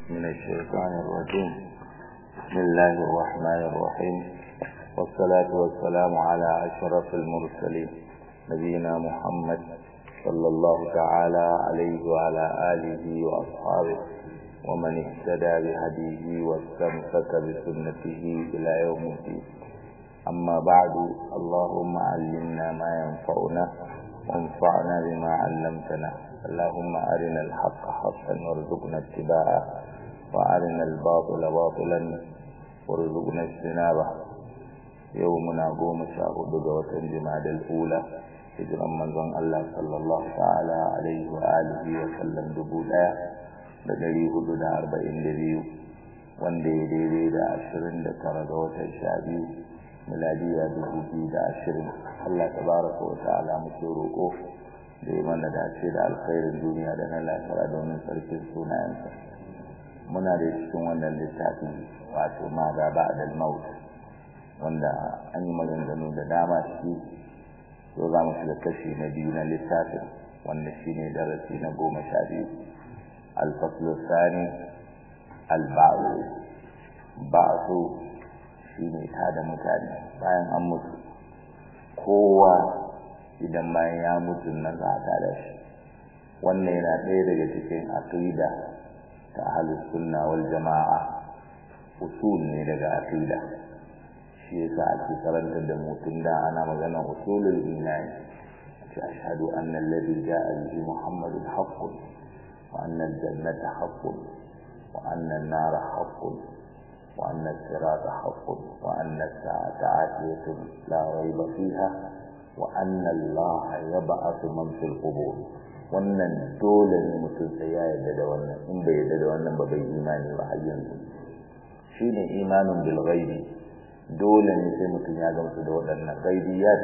من الشيطان الرجيم بسم الله الرحمن الرحيم والصلاة والسلام على أشرف المرسلين نبينا محمد صلى الله تعالى عليه وعلى آله وأصحابه ومن اهتدى بهديه واستمسك بسنته إلى يوم الدين أما بعد اللهم علمنا ما ينفعنا وانفعنا بما علمتنا اللهم أرنا الحق حقا وارزقنا اتباعه وأرنا الباطل باطلا وارزقنا اجتنابه يومنا قوم شاهد دوة جماد الأولى hijiran manzon Allah sallallahu ta'ala alaihi wa alihi wa sallam dubu ɗaya da ɗari hudu da arba'in da biyu wanda ya daidai da ashirin da tara ga watan sha biyu miladiya dubu biyu da ashirin Allah tabaraka wa ta'ala muke roƙo da ya mana dace da alkhairin duniya da na lafiya domin sarkin sunayensa muna da cikin wannan littafin wato ma da ba'da maut wanda an yi maganganu da dama shi to za mu shiga kashi na biyu na littafin wanda shi ne darasi na goma sha biyu alfaslu sani alba'u ba'su shi ne tada mutane bayan an mutu kowa idan bayan ya mutu nan za a tada shi wannan yana ɗaya daga cikin aqida ta ahlus sunna wal jama'a usul ne daga aqida shi yasa ake karantar da mutum da ana magana usulul imani ce ashhadu anna alladhi ja'a bihi muhammadun haqqun wa anna al-jannata haqqun wa anna an-nara haqqun wa anna as-sirata haqqun wa anna as-sa'ata atiyatun la rayba fiha wa anna allaha yab'athu man fil qubur wannan dole ne mutum sai ya yarda da wannan in bai yarda da wannan ba bai imani ba har yanzu shine imanun bil ghaibi dole ne sai mutum ya gamsu da waɗannan ghaibiyat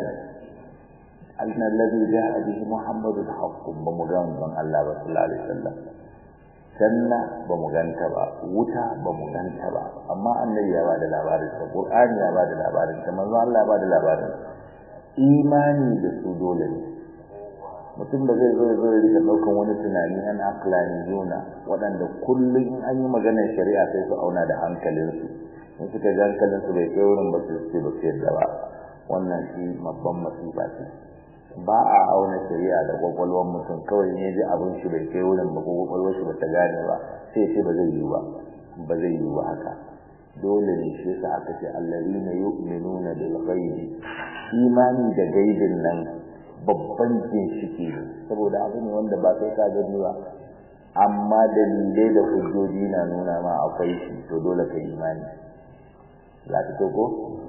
anna alladhi ja'a bihi muhammadun haqqun ba mu ga manzon Allah ba sallallahu alaihi wasallam janna ba mu ganta ba wuta ba mu ganta ba amma annabi ya bada labarin sa qur'ani ya bada labarin sa manzon Allah ya bada labarin imani da su dole ne mutum da zai zo zo rika daukan wani tunani an aklani juna waɗanda kullum in an yi maganar shari'a sai su auna da hankalinsu in suka ji hankalinsu bai kai wurin ba su ce ba su yadda ba wannan shi babban masifa ce ba a auna shari'a da kwakwalwar mutum kawai ne ji abin shi bai kai wurin ba ko kwakwalwar shi ba ta gane ba sai ce ba zai yi ba ba zai yi ba haka dole ne shi yasa aka ce allazina yu'minuna bil ghaibi imani da gaibin nan babban ginshiki ne saboda abu ne wanda ba sai ka gani ba amma dalilai da hujjoji na nuna ma akwai shi to dole ka imani za ta ko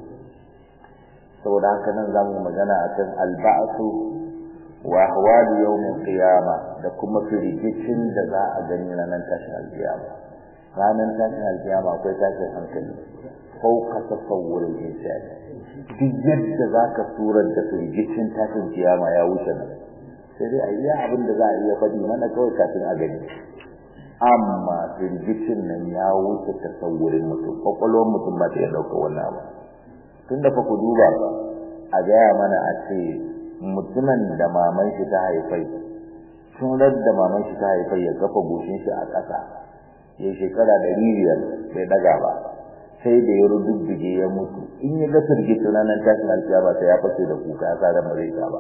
saboda haka nan za mu magana a kan alba'asu wa ahwali yawmin qiyama da kuma firgicin da za a gani ranar tashin alkiyama ranar tashin alkiyama akwai tashin hankali fauka tasawurin insani duk yadda za ka surar da firgicin tashin kiyama ya wuce nan sai dai a iya abin da za a iya faɗi mana kawai kafin a gani amma firgicin nan ya wuce tasawurin mutum kwakwalwar mutum ba ta iya ɗauka wannan abu tun da fa ku duba a gaya mana a ce mutumin da maman shi ta haifai tun da maman shi ta haifai ya kafa goshin shi a ƙasa ya shekara ɗari biyar bai ɗaga ba sai da ya rududdige ya mutu in ya ga firgicin ranar tashin alkiyama sai ya fashe da kuka ya sa ran ba zai ba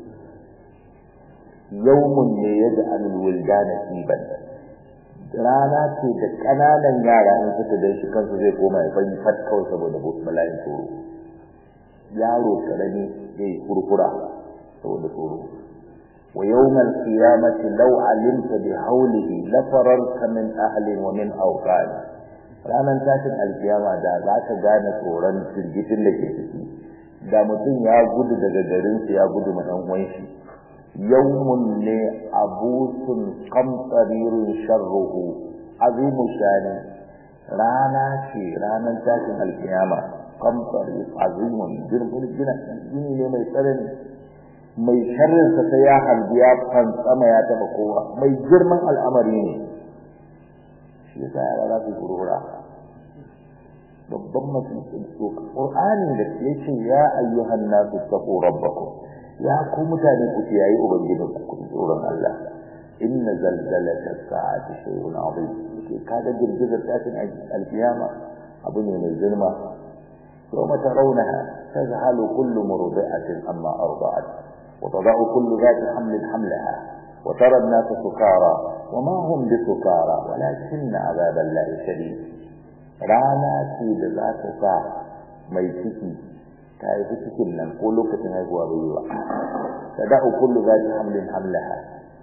yawmun ne ya ga anil wuldana siban rana ce da ƙananan yara in suka gan shi kansu zai koma ya fari fat kawai saboda bala'in tsoro yaro karami zai kurkura saboda tsoro wa yawmal qiyamati law alimta bi hawlihi la fararta min ahli wa min awqani ranar tashin alkiyama da za ka gane tsoron firgitin da ke ciki da mutum ya gudu daga garinsu ya gudu ma ɗan uwan shi yawmun ne abusun kamtsaririn sharruhu azimu shani rana ce ranar tashin alkiyama kamtsari azimun girman gina gini ne mai tsanani mai sharrinsa sai ya harbi ya fantsama ya taba kowa mai girman al'amari ne shi yasa yara za su kurura babban mutum Qur'ani da yake ya ayyuhan nasu taqu rabbakum ya ku mutane ku kiyaye ubangijin ku ku tsoron Allah inna zalzalata sa'ati shay'un 'azim ke kaga girgizar tashin alkiyama abu ne mai girma yawma tarawnaha tazhalu kullu murdi'atin amma arda'at wa tada'u kullu dhati hamlin hamlaha wa tara an-nasa sukara wa ma hum bisukara walakinna 'adhaba allahi shadid rana ce da za ta sa mai ciki ta yi cikin nan ko lokacin haihuwa bai yi ba tada'u kullu dhati hamlin hamlaha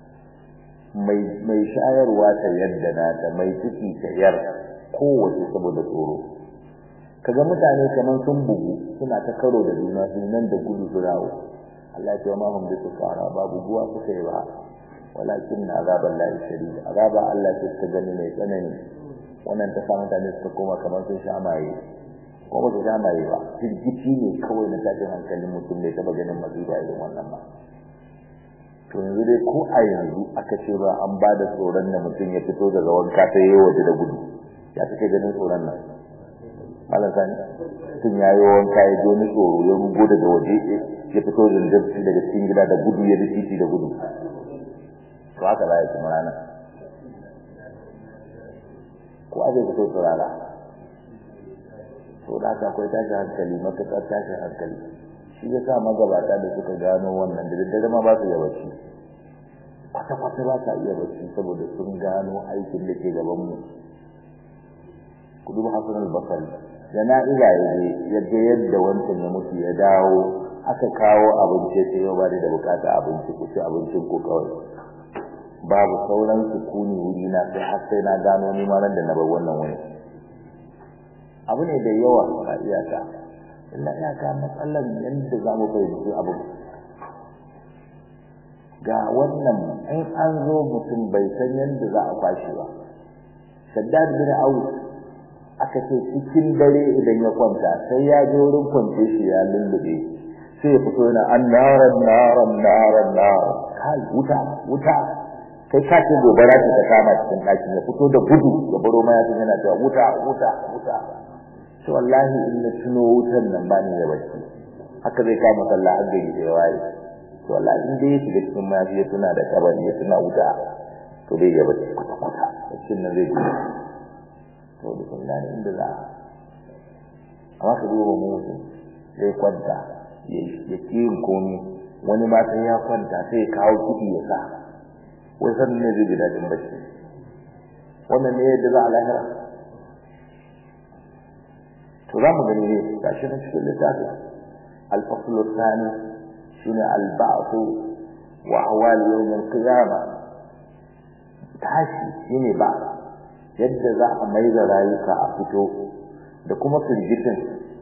mai shayarwa ta yadda nata mai ciki ta yar kowace saboda tsoro kaga mutane kaman sun bugu suna ta karo da juna su nan da gudu su rawo Allah ya ce ma hum bisu fara ba buguwa suka yi ba walakin na azaban lahi shadid azaba Allah ce ta gani mai tsanani wannan ta sa mutane suka koma kamar sun sha maye ko ba su sha maye ba firgici ne kawai na tashin hankalin mutum bai taba ganin masifa irin wannan ba to yanzu dai ko a yanzu aka ce ba an ba da tsoron da mutum ya fito daga wanka ta yi waje da gudu ya take ganin tsoron nan malam sani mutum ya yi wanka ya ji wani tsoro ya rugo daga waje ya fito da daga cikin gida da gudu ya bi titi da gudu to haka za ya kuma rana ko a zai fito tsirara to da haka akwai tashin hankali matuƙar tashin hankali shi ya sa magabata da suka gano wannan da daddare ma ba su iya bacci kwata-kwata ba sa iya bacci saboda sun gano aikin da ke gaban mu ku duba hasan al-basri da na'iza ya je ya ga yadda wancan ya mutu ya dawo aka kawo abinci sai yau ba da bukata abinci ku ci abincin ku kawai babu sauran sukuni wuri na sai har sai na gano ni ma nan da na bar wannan wani abu ne da yawa ba iyaka illa iyaka matsalar yadda za mu fahimci abu ga wannan in an zo mutum bai san yadda za a kwashi ba shaddad bin aus aka ce cikin dare idan ya kwanta sai ya je wurin kwance shi ya lullube sai ya fito yana annaran naran naran naran kai wuta wuta kai ka ce gobara ce ta kama cikin ɗakin ya fito da gudu ya baro ma ya yana cewa wuta wuta wuta to wallahi in na tuno wutan nan ba ni da bacci haka zai kama sallah har gari da waye to wallahi in dai ya shiga cikin mafi ya tuna da kabari ya tuna wuta to dai ya bacci kwata kwata baccin nan zai gudu to da kun gane inda za a amma ka duba mutu zai kwanta ya kiyin komi wani ma sai ya kwanta sai ya kawo kuɗi ya sa wai sannan ne zai ji daɗin bacci wannan ne yadda za a lahira to za mu gani ne ga shi na cikin littafi alfaslu thani shine alba'thu wa ahwal yawm al-qiyamah tashi shine ba yadda za a mai da rayuka a fito da kuma firgitin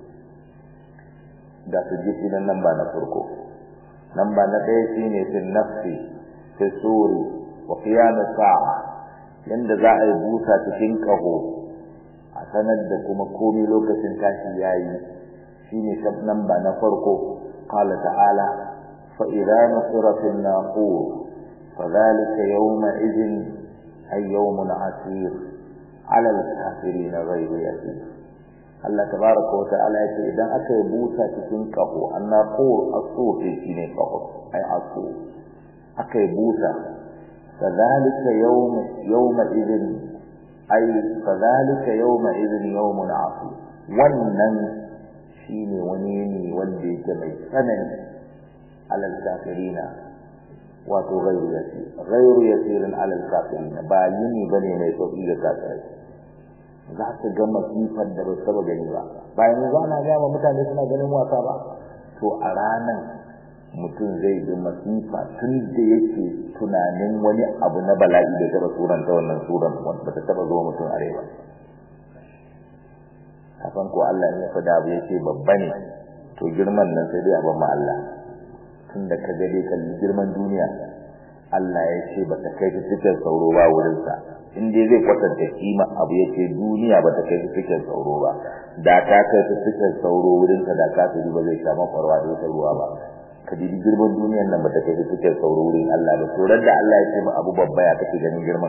da firgiti nan nan ba na farko nan ba na ɗaya shine fil nafsi fi suri wa qiyam sa'a yanda za a yi busa cikin kaho a sanar da kuma komai lokacin tashi yayi shine nan ba na farko qala ta'ala fa idza nusira fil naqur fadhalika yawma idhin ay yawmun asir ala al-kafirin ghayru yasir Allah tabaraka wa ta'ala yace idan aka yi busa cikin kaho annaqur as-sur shine kaho ay asur aka yi busa fadhalika yawma yawma idhin ai fadhalika yawma idhin yawmun asir wannan shine wani ne wanda yake mai tsanani alal kafirina wato ghairu yasir ghairu yasirin alal kafirina ba yini bane mai sauki ga kafirai za ka ga masifar da ba saba gani ba bayan yanzu ana ga mutane suna ganin wasa ba to a ranan mutum zai ji masifa tun da yake tunanin wani abu na bala'i da taba suran ta wannan suran wanda ta taba zuwa mutum a ba kafan ko Allah ya faɗa abu yake babba ne to girman nan sai dai a ban ma Allah tun da ka ga dai kalli girman duniya Allah ya ce ba ta kai cikin sauro ba wurin sa in dai zai kwatanta kima abu yake duniya ba ta kai cikin sauro ba da ta kai cikin sauro wurin sa da ka ba zai sha makwarwa da wata ruwa ba ka dibi girman duniyar nan ba ta kai cikin sauro wurin Allah ba to da Allah ya ce ba abu babba ya kake ganin girman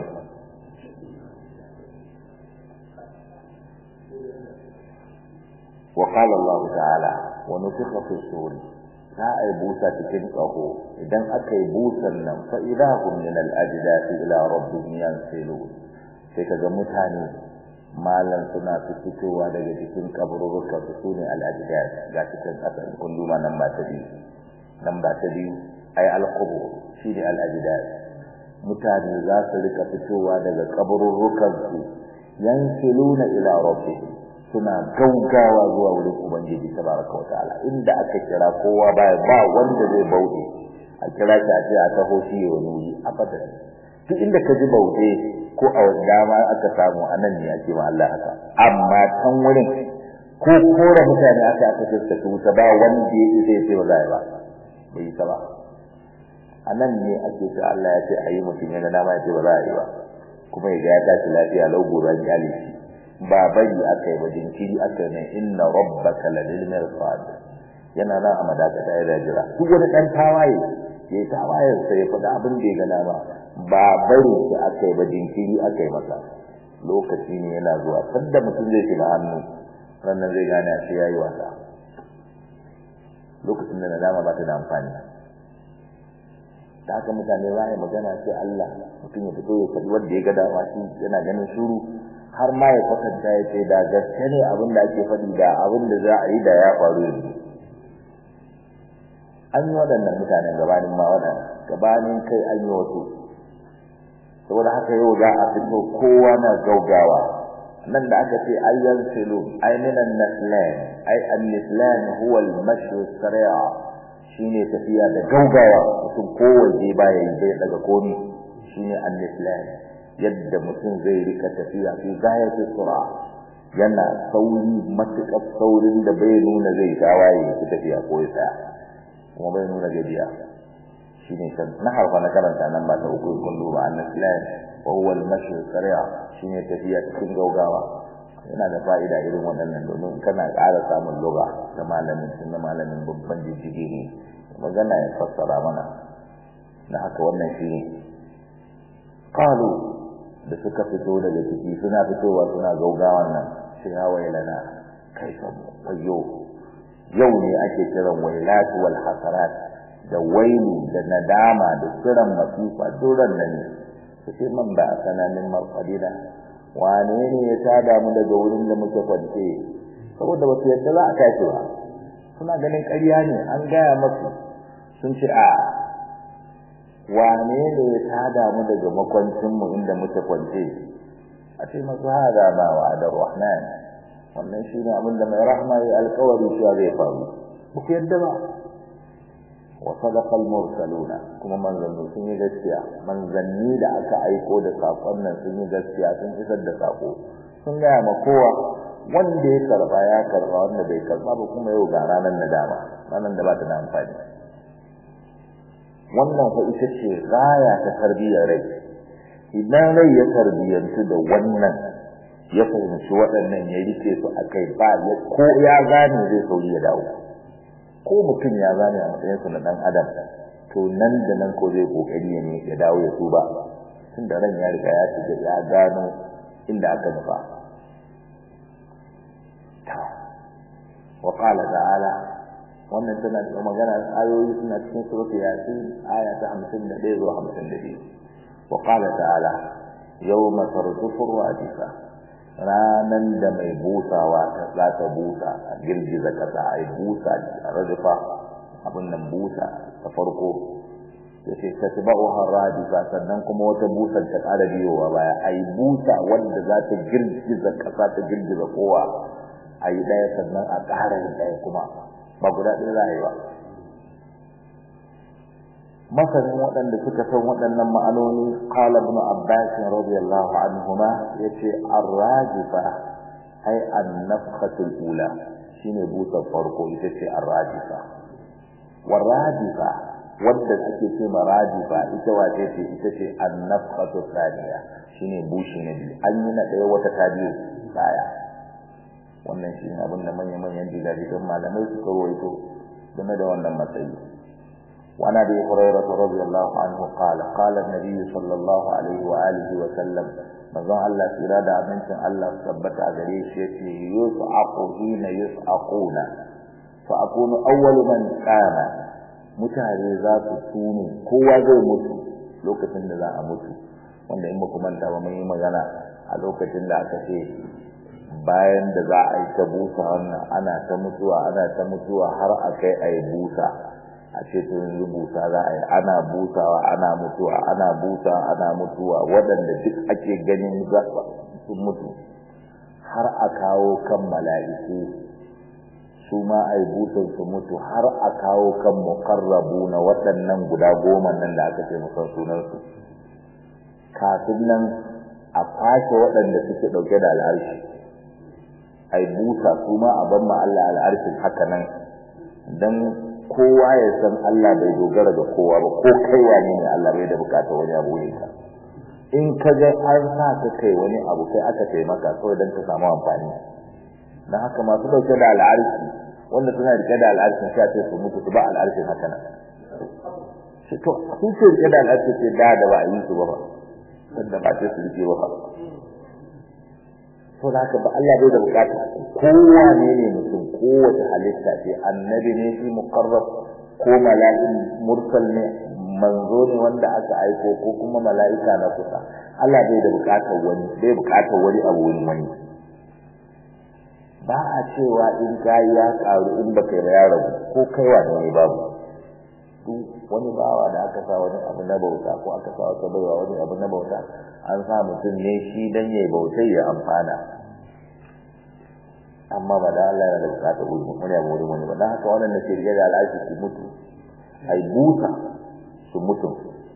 وقال الله تعالى ونفخ في الصور za a yi busa cikin ƙaho idan aka yi busan nan fa idahum min al-ajdati ila rabbihim yansilun sai kaga mutane malan suna fitowa daga cikin kabururuka su sune al-ajdat ga cikin kasan kunduma nan ba ta biyu nan ba ta biyu ay al-qubur shine al-ajdat mutane za su rika fitowa daga kabururukan su yansiluna ila rabbihim suna gaugawa zuwa wurin ubangiji tabaraka wa ta'ala inda aka kira kowa baya ba wanda zai bauɗe a kira shi a ce a taho shi ya wani abadan duk inda ka ji bauɗe ko a wani dama aka samu a nan ne ake ma Allah haka amma can wurin ko kora mutane aka aka fuskata wuta ba wanda ya isa ya ce ba za ba bai yi ba a nan ne ake ce Allah ya ce a yi mutum yana dama ya ce ba za a yi ba kuma ya ga ya tashi lafiya lau gobe an kyale shi ba bari aka yi ba jinkiri aka yi inna rabbaka ladil mirsad yana nan a madakata ya jira duk wani dan tawaye ya tawaye sai ya faɗa abin da ya gana ba ba bari shi aka yi ba jinkiri aka yi masa lokaci ne yana zuwa sanda mutum zai shiga hannu sannan zai gane a ce ya yi wasa lokacin da nadama ba ta da amfani da haka mutane za a yi magana sai Allah mutum ya fito ya faɗi wanda ya ga dama shi yana ganin shuru har ma ya kwatanta ya ce da gaske ne abin da ake faɗi da abin da za a yi da ya faru yanzu an yi waɗannan mutanen gabanin ma waɗanda gabanin kai an yi wasu saboda haka yau za a fito kowa na gaugawa nan da aka ce ayyan silu ay minan naslan ay an-nislan huwa al-mashy as-sari' shine tafiya da gaugawa mutum kowace baya yi bai daga komi shine an-nislan yadda mutum zai rika tafiya fi gayati sura yana sauri matuƙar saurin da bai nuna zai tawaye ya tafiya ko ya tsaya kuma bai nuna gajiya shine kan na harfa na karanta nan ba ta uku kun duba an-islam wa huwa al-mashi sari'a shine tafiya cikin gaugawa yana da fa'ida irin waɗannan domin kana ƙara samun lugha da malamin sun da malamin babban jijjigi ne magana ya fassara mana da haka wannan shine qalu da suka fito daga ciki suna fitowa suna gaugawan nan sai ya wailana kai samu wayo yau ne ake kiran wailatu wal hasarat da wailu da nadama da kiran masifa duran nan ne sai man ba sananin marqadina wane ne ya tada mu daga wurin da muke kwance saboda ba su yadda za a tashi ba suna ganin ƙarya ne an gaya masu sun ce a wane ne ya tada mu daga makwancin mu inda muke kwance a ce masu hada ma wa da rahman wannan shine abin da mai rahma ya alƙawari cewa zai faru ba ku yadda ba wa sadaqa al-mursaluna kuma manzanni sun yi gaskiya manzanni da aka aiko da sakon nan sun yi gaskiya sun isar da sako sun gaya ma kowa wanda ya karba ya karba wanda bai karba ba kuma yau ga ranar nadama ranar da ba ta da amfani wannan fa ita ce raya ta tarbiyyar rai idan rai ya tarbiyyantu da wannan ya fahimci waɗannan ya rike su a kai ba ya ko ya gane zai sauri ya dawo ko mutum ya gane a matsayin su na ɗan adam to nan da nan ko zai kokari ya ne ya dawo ya tuba tun da ran ya riga ya shiga ya gano inda aka nufa wa qala ta'ala wannan tana da magana ayoyi suna cikin suratul yasin aya ta 51 zuwa 52 wa qala ta'ala yawma tarjufu rajifa ranan da mai busawa ta za ta busa a girgiza kasa ai busa a rajifa abin nan busa ta farko yace tatba'uha radifa sannan kuma wata busa ta ƙara biyowa baya ai busa wanda za ta girgiza kasa ta girgiza kowa ayi daya sannan a ƙara yin daya kuma ba guda ɗaya za a yi ba masanin waɗanda suka san waɗannan ma'anoni qala ibn abbas radiyallahu anhuma yace ar-rajifa ay an-nafkhatu al-ula shine busar farko ita ce ar-rajifa war-rajifa wanda ake ce ma rajifa ita wace ce ita ce an-nafkhatu thaniya shine bushi na biyu an yi na ɗaya wata ta biyu baya wannan shi ne abin da manya-manyan jigajigan malamai suka rawaito game da wannan matsayi وعن ابي هريره رضي الله عنه قال قال النبي صلى الله عليه واله وسلم manzon Allah tsira da amincin Allah tabbata a gare shi yace yus'aqu hina yus'aquna fa akunu awwalu man qama mutane za su tune kowa zai mutu lokacin da za a mutu wanda in ba ku manta ba mun yi magana a lokacin da aka ce bayan da za a yi ta busa wannan ana ta mutuwa ana ta mutuwa har a kai a yi busa a ce to yanzu busa za a yi ana busawa ana mutuwa ana busa ana mutuwa waɗanda duk ake ganin za sun mutu har a kawo kan mala'iku su ma a yi busan su mutu har a kawo kan mukarrabu na waɗannan guda goma nan da aka ce musan sunansu kafin nan a fashe waɗanda suke ɗauke da al'arshi a yi busa su ma a ban ma Allah al'arshin haka nan don kowa ya san Allah bai dogara ga kowa ba ko kai wane ne Allah bai da bukata wani abu ne ka in ka ga an sa ka kai wani abu kai aka taimaka kawai don ka samu amfani don haka masu dauke da al'arshi wanda suna rike da al'arshin sai ce su mutu su ba al'arshin haka nan shi to sun ce rike da al'arshin ce da da ba a yi su ba ba wanda ba ce su rike ba ba to da haka ba Allah bai da bukata kowa ne ne mutum kowace halitta ce annabi ne shi muqarrab ko mala'in mursal ne manzo ne wanda aka aiko ko kuma mala'ika na kusa Allah bai da bukatar wani bai bukatar wani abu wani wani ba a cewa in kai ya karu in baka yi ya rabu ko kai wa ne babu duk wani bawa da aka sa wani abu na bauta ko aka sa wata baiwa wani abu na bauta an sa mutum ne shi dan yayi bautai ya amfana amma ba da Allah yana da bukata gudu wani abu wurin wani ba dan haka wannan da ke rige da al'ashi su mutu ai busa su mutu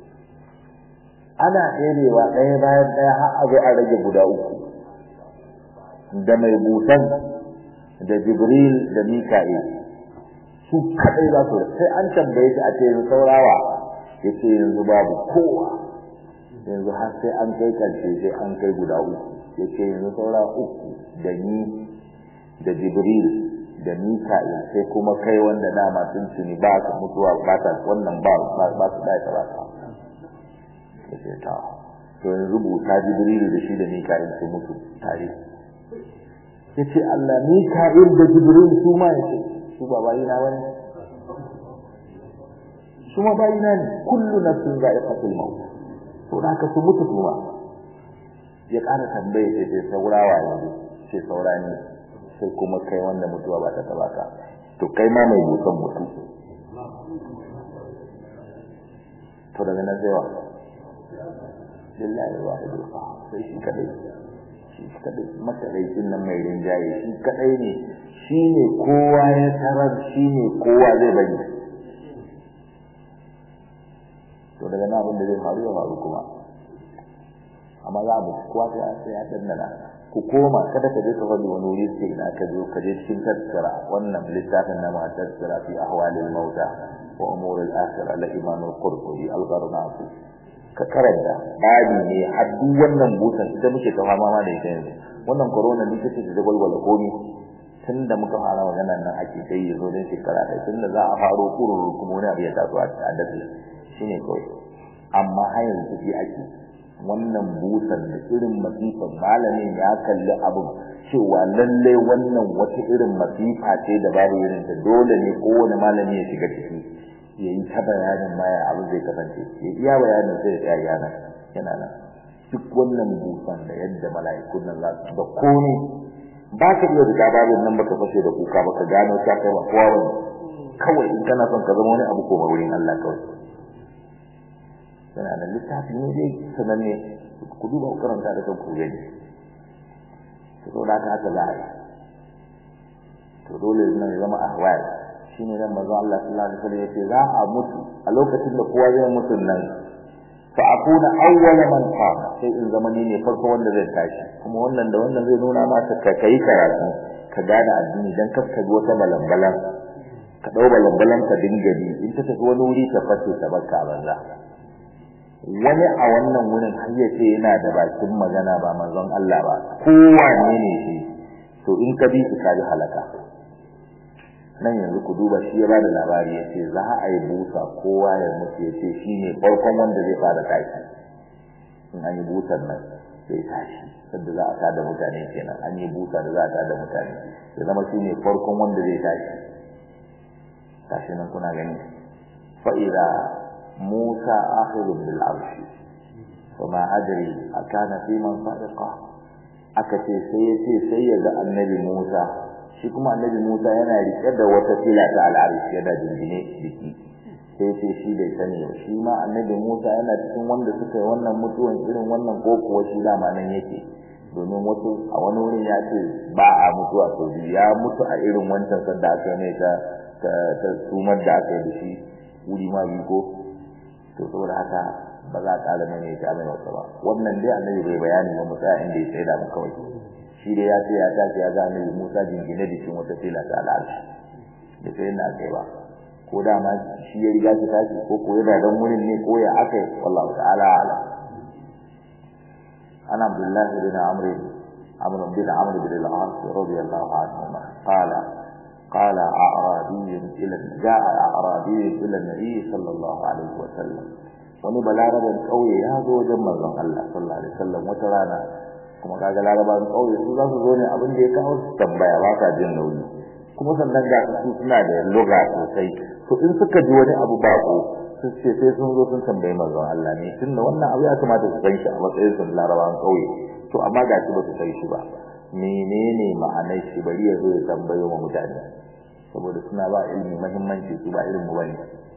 ana ɗerewa ɗaya bayan ɗaya har a zo a rage guda uku da mai busan da jibril da mika'il su kadai za su sai an tambaye shi a ce yanzu saurawa ya ce yanzu babu kowa yanzu har sai an kai karshe sai an kai guda uku ya ce yanzu saura uku da ni da jibril da mika'il sai kuma kai wanda dama sun tuni ba ka mutuwa ba ta wannan ba ba su da ta ba ta ya ce ta to yanzu buta jibril da shi da mika'il su mutu tare ya ce Allah mika'il da jibril su ma ya ce su ba bayina bane su ma bayina ne kullu nafsin za'iqatul maut to da ka su mutu kuma ya ƙara tambaye ce ce saurawa yanzu ce saura ne sai kuma kai wanda mutuwa ba ta taba ka to kai ma mai busan mutu to daga nan sai wa lillahi wahidul qahhar sai shi kadai shi kadai makaraicin nan mai rinjaye shi kadai ne shi ne kowa ya tarar shi ne kowa zai bari to daga nan abin da zai faru ya faru kuma amma za mu kowa sai an sai ya dandana ku koma kada ka je ka faɗi wani wuri sai ina ka zo ka je cikin tattara wannan littafin na ma tattara fi ahwalil mauta wa umuril akhirah la imam al-qurtubi al-gharnati ka karanta babi ne har duk wannan busan ita muke ta fama ma da ita yanzu wannan corona ne take da gwalgwala komi tun da muka fara maganar nan ake kai yazo don shekara ɗaya tun da za a faro kururu kuma wani abu ya taso a daɗe shine kawai amma har yanzu shi ake wannan busan da irin masifan malamin ya kalli abin cewa lallai wannan wata irin masifa ce da babu irin ta dole ne kowane malami ya shiga ciki ya yi ta bayanin maya abin zai kasance ya iya bayanin sai ya tsaya yana yana nan duk wannan busan da yadda mala'ikun nan za su da komai ba ka iya da babin nan baka fashe da kuka baka gano ta kai ba kowa bane kawai in kana son ka zama wani abu ko wurin Allah kawai yana da littafi ne dai sananne ku duba ku karanta da kanku gani to da haka haka za a yi to dole ne ya zama ahwal shine nan manzo Allah sallallahu alaihi wasallam yace za a mutu a lokacin da kowa zai mutu nan fa akuna awwala man qama sai in zama ni ne farko wanda zai tashi kuma wannan da wannan zai nuna maka ka kai karatu ka gane addini dan kaska ji wata balambalan ka dau balambalan ka dinga bi in ta tafi wani wuri ta fashe ta barka banza wani a wannan wurin har ya ce yana da bakin magana ba manzon Allah ba kowa ne ne shi to in ka bi shi ka ji halaka nan yanzu ku duba shi ya bada labari ya ce za a yi busa kowa ya mutu ya ce shi ne farkon wanda zai fara tashi in an yi busar nan sai tashi sadda za a tada mutane kenan an yi busa da za a tada mutane ya zama shi ne farkon wanda zai tashi tashi nan kuna gani fa idza musa akhidun bil arshi fama adri akana fi man sadiqa aka ce sai ya ce sai ya ga annabi musa shi kuma annabi musa yana rike da wata fila ta al'arshi yana jingine jiki sai ce shi bai sani ba shi ma annabi musa yana cikin wanda suka yi wannan mutuwan irin wannan ko kuwa shi dama nan yake domin wasu a wani wurin ya ce ba a mutuwa sau biyu ya mutu a irin wancan sanda aka yi mai ta ta sumar da aka yi da shi wuri ma biyu ko to saboda haka ba za a ƙara mai mai ta mai wasa ba wannan dai annabi bai bayani ba mu tsaya inda ya tsaye da mu kawai shi dai ya ce ya tashi ya ga annabi musa jingine jikin wata fila ta al'arshi da sai na kai ba ko da ma shi ya riga shi tashi ko ko yana dan wurin ne ko ya aka yi wallahu ta'ala ala ana abdullahi bin amr amr bin amr bin al-as radiyallahu anhu qala قال أعرابي إلى جاء أعرابي إلى النبي صلى الله عليه وسلم wani balaraban kauye ya zo wajen manzon Allah sallallahu alaihi wasallam wata rana kuma kaga larabawan kauye su za su zo ne abin da ya kawo su tambaya ba ka jin nauyi kuma sannan ga su suna da lugha sosai to in suka ji wani abu bako su ce sai sun zo sun tambayi manzon Allah ne tunda wannan abu ya kamata su san shi a matsayin su larabawan kauye to amma ga shi ba su san shi ba menene ma'anar shi bari ya zo ya tambayo wa mutane saboda suna ba ilimi muhimmanci su ba irin mu bane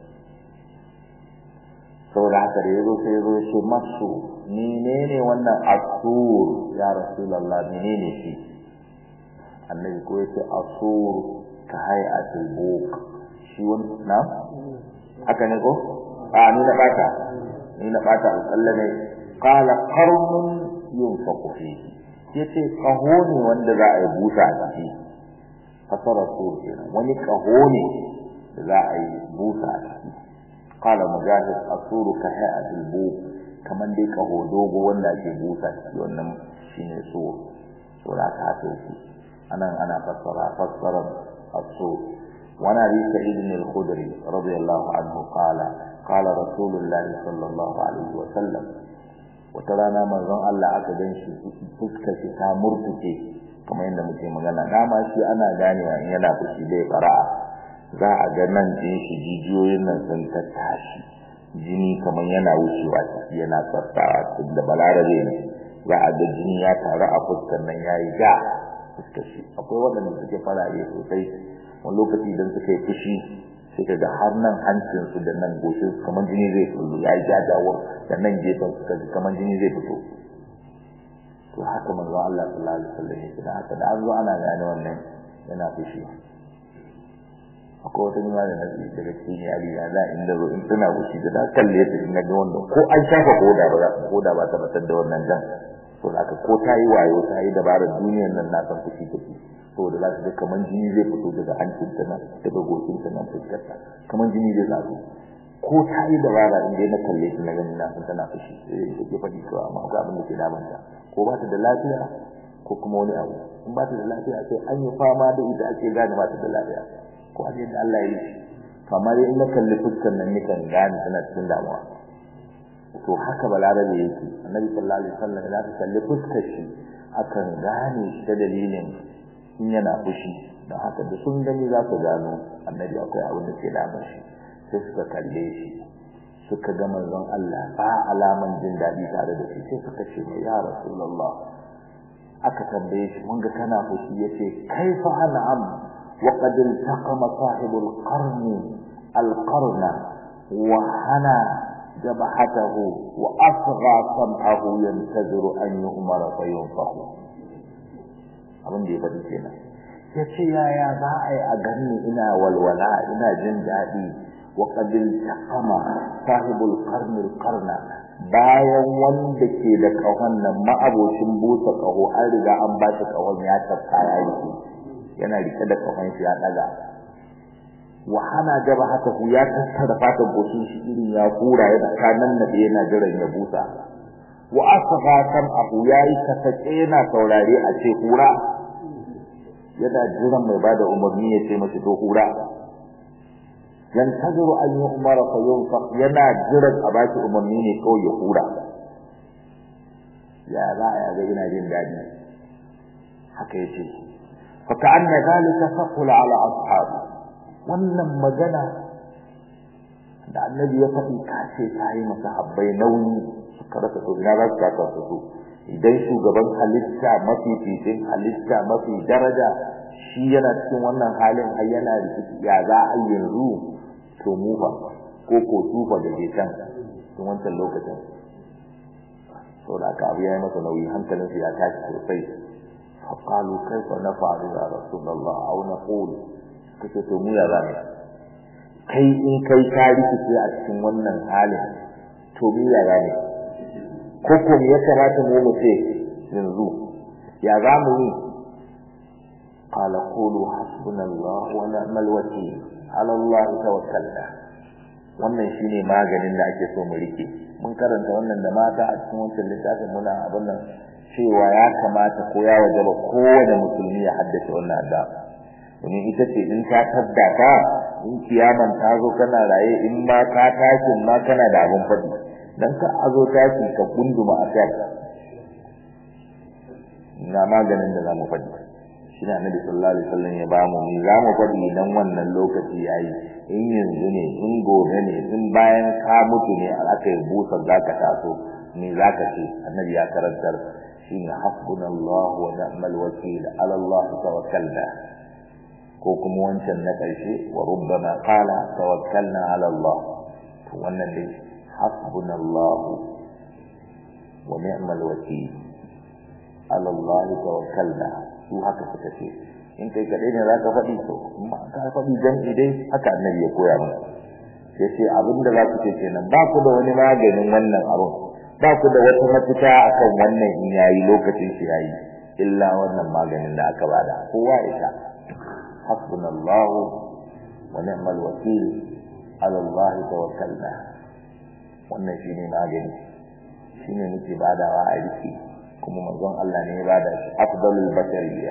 saboda haka da yazo sai yazo shi masu menene wannan asur ya rasulullah menene shi annabi ko yace asur ka hay'atul buq shi wannan haka ne ko a ni na bata ni na bata Allah ne qala qarmun yunfaqu fihi yace kaho ne wanda za a yi busa a ciki fasara sur kenan wani kaho ne da za a yi busa a ciki qala mujahid asuru ka hay'atul bu kaman dai kaho dogo wanda ake busa ciki wannan shine sur sura ta ta shi anan ana fassara fassara asur وانا ابي سعيد الخدري رضي الله عنه قال قال رسول الله صلى الله عليه وسلم وترانا manzon Allah aka gan shi fuskar shi ta murtuke kamar yadda muke magana dama shi ana ganewa in yana fushi dai fara'a za a ga nan din shi jijiyoyin nan sun ta tashi jini kamar yana wucewa ciki yana tsaftawa da balarabe ne za a ga jini ya taru a fuskar nan yayi ga fuskar shi akwai waɗanda suke farare sosai wani lokaci idan suka yi fushi sai ka ga har nan hancinsu da nan goshin kamar jini zai fito ya yi jajawa da nan gefen suka ji kamar jini zai fito to haka manzo Allah sallallahu alaihi wasallam yake da haka da an zo ana gane wannan yana fushi akwai wata nima da nasi daga cikin yari ya za inda zo in tana fushi da kalle ta in ga wannan ko an shafa koda ba koda ba ta batar da wannan dan to haka ko ta yi wayo ta yi dabarar duniyar nan na san fushi take saboda za su ga kaman jini zai fito daga hancinta nan daga gocinta nan fuskarta kaman jini zai zazo ko ta yi dabara in dai na kalle shi na gani na san tana fushi sai da ke faɗi kawai amma akwai abin da ke damanta ko ba ta da lafiya ko kuma wani abu in ba ta da lafiya sai an yi fama da ita ake gane ba ta da lafiya ko a yadda Allah ya yi kamar in na kalli fuskar nan nikan gane tana cikin damuwa to haka balarabe yake annabi sallallahu alaihi wasallam idan ka kalli fuskar shi akan gane shi ta dalilin in yana fushi don haka da sun gani za su gano annabi akwai abin da ke damar shi sai suka kalle shi suka ga manzon Allah ba alaman jin daɗi tare da shi sai suka ce mai ya rasulullah aka tambaye shi mun ga kana fushi yace kaifa an'am wa qad iltaqama sahibul qarni al-qarna wa hana جبهته وأصغى سمعه ينتظر أن يؤمر فينفخ abin da ya faɗi kenan ya ce yaya za a yi a ganni ina walwala ina jin daɗi wa qabil taqama sahibul qarnil qarna bayan wanda ke da kahon nan ma'abocin busa kaho an riga an ba shi kahon ya tafka ya yi yana rike da kahon shi ya daga wa hana jaba haka ku ya tattara fatan goshin shi irin ya kura ya daka nan na yana jiran ya busa wa asgha sam'ahu yayi kasake yana saurare a ce hura yana jiran mai bada umarni ya ce masa to hura yantaziru an yi umara fa yunfa yana jiran a baki umarni ne kawai ya hura ya za a ga ina jin daɗi haka yace fa ka'anna zalika saqula ala ashabi wannan magana da annabi ya faɗi ka ce ta yi masa habbai nauyi suka rasa to ina za su kasa su su idan shugaban halitta mafi fitin halitta mafi daraja shi yana cikin wannan halin har yana rikici ya za a yanzu to mu fa ko ko tufa da ke can tun wancan lokacin saboda aka abu ya yi masa nauyi hankalinsu ya tashi sosai فقالوا كيف نفعل يا رسول الله او نقول kace to mu ya zame kai in kai ka rikice a cikin wannan halin to mu ya zame ko ko me ya kamata mu mu ce yanzu ya za mu yi qala qulu hasbunallahu wa ni'mal wakeel ala Allah tawakkalna wannan shine maganin da ake so mu rike mun karanta wannan da mata a cikin wancan littafin muna abin nan cewa ya kamata ko ya wajaba kowane musulmi ya haddace wannan adda domin ita ce in ta tabbata in kiyaman ta zo kana raye in ma ka tashi ma kana da abin faɗi dan ka azo tashi ka kunduma a kai na maganin da zamu faɗi shi ne annabi sallallahu alaihi wasallam ya ba mu ni zamu faɗi idan wannan lokaci yayi in yanzu ne in gobe ne in bayan ka mutu ne aka yi busar zaka taso me zaka ce annabi ya karantar shine hasbunallahu wa ni'mal wakeel ala Allah tawakkalna ko kuma wancan na karshe wa rubbama qala tawakkalna ala Allah to wannan dai hasbunallahu wa ni'mal wakeel ala Allah tawakkalna su haka suka ce in kai kadai ne zaka faɗi to amma ka faɗi dan idai haka annabi ya koya mana yace abinda za ku ce kenan ba ku da wani maganin wannan abun ba ku da wata mafita akan wannan in yayi lokacin shi yayi illa wannan maganin da aka bada kowa ya sha hasbunallahu wa ni'mal wakeel ala Allah tawakkalna wannan shine magani shine muke badawa a riki kuma manzon Allah ne ya bada shi afdalul bashariyya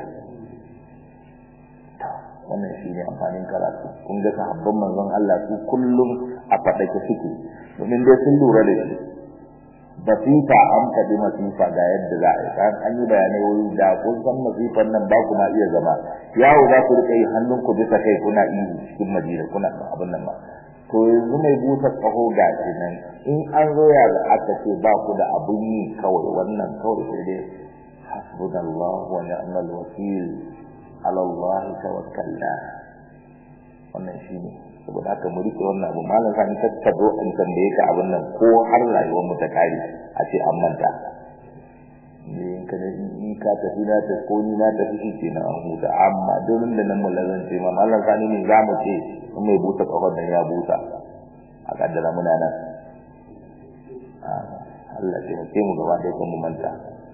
wannan shine amfanin karatu kun ga sahabban manzon Allah su kullum a fadake suke domin dai sun lura da shi masifa an faɗi masifa ga yadda za a yi kan an yi bayanai wuri da kun san masifan nan ba kuma iya zama yawo za ku rika yi hannun ku bisa kai kuna ihu cikin madina kuna abin nan ba to yanzu mai busa tsaho ga shi nan in an zo ya ga aka ce ba ku da abun yi kawai wannan kawai sai dai hasbunallahu wa ni'mal wakil ala Allah tawakkalna wannan shine saboda haka mu rike wannan abu malam sani tattabo in tambaye ka abin nan ko har rayuwar mu ta kare a ce an manta ne in ka in ka tafi na ta ko ni na tafi shi ke na an huta amma domin da nan mulazan ce ma malam sani ne za mu ce in mai busa kafar nan ya busa a kaddara muna nan Allah ce mu ce mu gaba da mu manta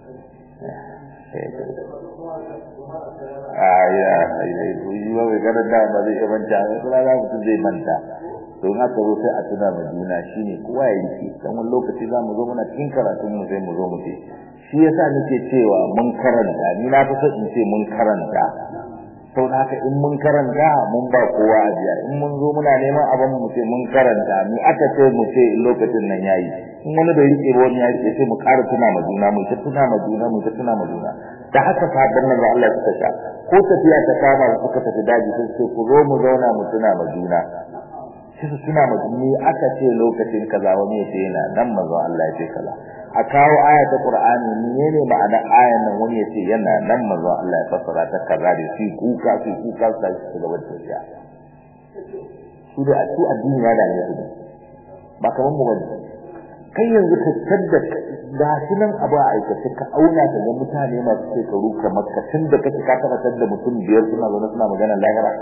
aya ai yi ba mai ganin da ba zai iya manta ba kuma za mutum zai manta don haka zo sai a tuna ma juna shine kowa ya yi dan wani lokaci za mu zo muna cikin karatun mu sai mu zo mu ce shi yasa nake cewa mun karanta ni na fi son in ce mun karanta sau da haka in mun karanta mun ba kowa ajiya in mun zo muna neman abin mu ce mun karanta ni aka ce mu ce lokacin nan yayi in wani bai rike ba wani ya rike sai mu ƙara tuna ma juna mu ta tuna ma juna mu ta tuna ma juna da haka sabon nan Allah suka sha ko tafiya ta kama suka tafi daji sai sai ku zo mu zauna mu tuna ma juna sai su tuna ma juna aka ce lokacin kaza wani ya ce yana nan manzo Allah ya ce kaza a kawo aya ta Qur'ani menene ma'ana ayan nan wani ya ce yana nan manzo Allah ya fassara ta kaza da shi kuka shi kuka sai su gaba da tafiya su da su addini ya da ne ba kaman mu bane kai yanzu ka tadda da shi nan abu a aikace ka auna da ga mutane masu shekaru kamar ka tun da kake ka taba tadda mutum biyar suna zaune suna magana lahira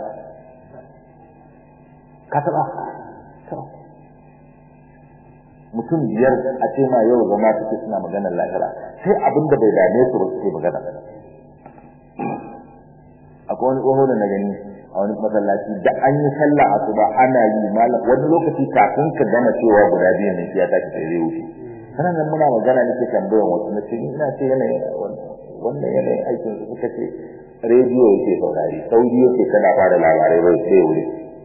ka taba mutum biyar a ce ma yau zama suke suna magana lahira sai abin da bai dame su ba suke magana akwai wani tsoho da na gani a wani masallaci da an yi sallah asuba ana yi malam wani lokaci kafin ka gama cewa guda biyu ne ya tashi sai zai wuce sanan nan muna magana nake tambayar wasu na ce ni ina ce yanayin wannan yanayin aikin su suka ce rediyo yake saurari sauri yake tana fara labarai bai sai wuri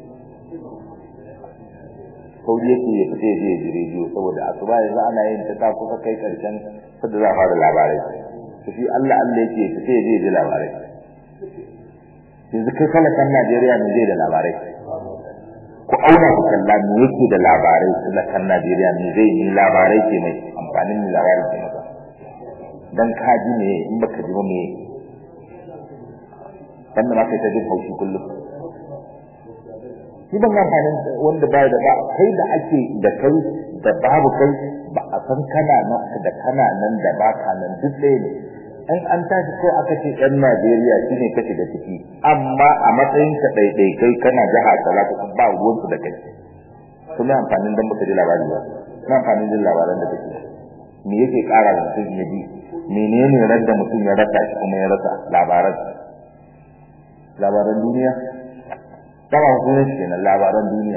sauri yake ya fita ya je ya ji rediyo saboda asuba yanzu ana yin ta ta kusa kai karshen sadda za a fara labarai to shi Allah Allah yake ya fita ya je ya ji labarai yanzu kai talakan Najeriya ne zai da labarai ku auna ku kalla me yake da labarai talakan Najeriya me zai yi labarai ke mai amfanin ne labarai ke masa dan ka ji ne in baka ji ba me dan da kai ta jin haushi kullum shi ban amfanin wanda ba da ba kai da ake da kai da babu kai ba a san kana nan da kana nan da baka nan duk ɗaya ne in an tashi ko aka ce ɗan Najeriya shine kace da ciki amma a matsayin ka daidai kai kana jaha kaza ko ba ruwan su da kai kuma amfanin dan baka ji labari ba na amfanin jin labaran da kake me yake ƙara da mutum ya bi menene ran da mutum ya rasa shi kuma ya rasa labaran labaran duniya dama hukumar shi kenan labaran duniya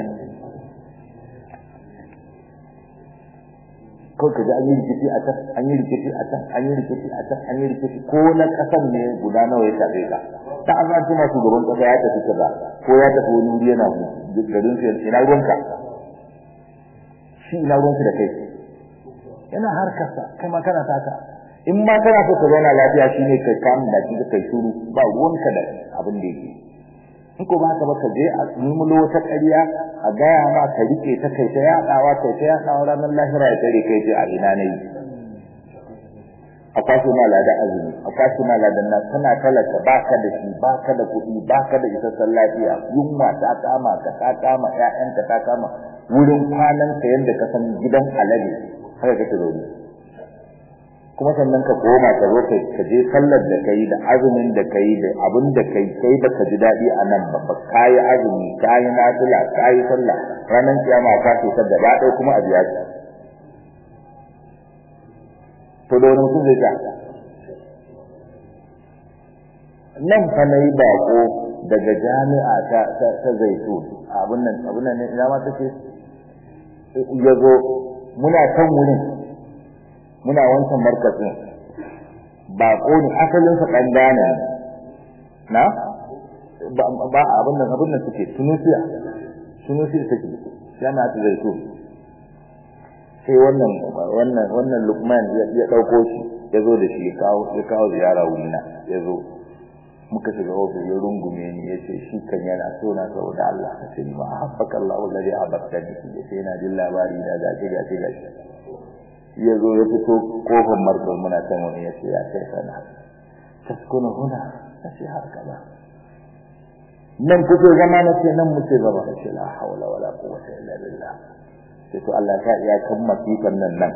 kawai ka ji an yi rikici a can an yi rikici a can an yi rikici a can an yi rikici ko na kasan ne guda nawa ya shafe ka ta an zan tuma shugaban kasa ya tafi kaza ko ya tafi wani wuri yana garin su ina ruwanka shi ina ruwanka da kai yana harkarsa kai ma kana taka in ma kana so ka zauna lafiya shine kai kamun da kika kai shuru ba ruwanka da abin da yake in ko ba ka ba ka je a numulo wata ƙarya a gaya ma ka rike ta kai ta yaɗawa kai ta yaɗawa ranar lahira ya tare kai ce a ina ne a kwashe ma lada azumi a kwashe ma lada na kana talaka ba ka da shi ba ka da kuɗi ba ka da isassan lafiya yunwa ta kama ka ta kama ƴaƴanka ta kama wurin kwanan ka yanda ka san gidan alade haka kake zaune kuma sannan ka koma ka zo kai ka je sallar da kai da azumin da kai da abin da kai kai da ka ji dadi a nan ba kai azumi kai nafila kai sallah ranan kiyama ka ce ta gaba ɗaya kuma a biya ki to da wani mutum zai ta nan fa na yi bako daga jami'a ta ta, ta zaitu abin nan abin nan ina ma take ya zo muna kan wurin muna wancan markazin bako ne asalin sa dan Ghana na ba abin nan abin nan suke Tunisia Tunisia take yana ta zaito sai wannan wannan wannan Lukman ya dauko shi ya zo da shi ya kawo ya kawo ziyara wurina ya zo muka shiga ofis ya rungume ni ya ce shi kan yana so na saboda Allah ka ce ma habbaka Allah wallahi habbaka ni ya ce yana jin labari da gashi gashi gashi ya zo ya fito kofar marbar muna can wani ya ce ya kai sana taskuna huna na ce haka ba nan kuke zama na ce nan muke zama na ce la haula wala quwwata illa billah sai to Allah ka iya kan masifan nan nan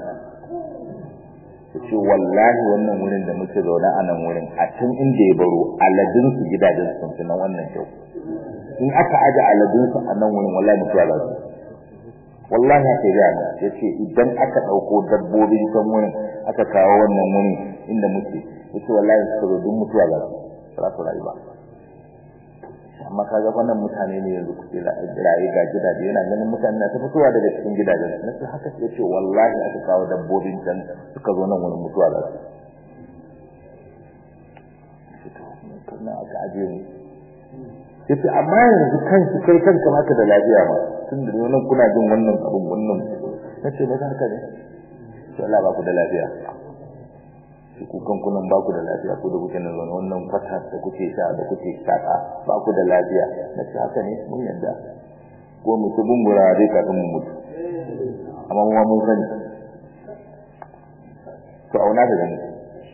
ce wallahi wannan wurin da muke zaune a nan wurin a can inda ya baro aladun su gidajen su sun nan wannan kyau in aka aje aladun su a nan wurin wallahi mutuwa za su wallahi haka ya ga yace idan aka dauko dabbobin kan wurin aka kawo wannan wurin inda muke yace wallahi suka zo duk mutuwa za su za su rayu ba amma kaga wannan mutane ne yanzu kuke rayu ga gidaje yana ganin mutane na ta fitowa daga cikin gidajen na ce haka sai ce wallahi aka kawo dabbobin can suka zo nan wurin mutuwa za su kana aka aje mu yace amma yanzu kanki kai kanka maka da lafiya ma tun da nan kuna jin wannan abun wannan nace ba haka ne to Allah ba ku da lafiya shi ku kan kunan ba ku da lafiya ku da kuke nan zaune wannan fata da kuke sha da kuke saka ba ku da lafiya nace haka ne mun yadda ko mu ku bungura dai kafin mu mutu amma mu mun sani to auna da gani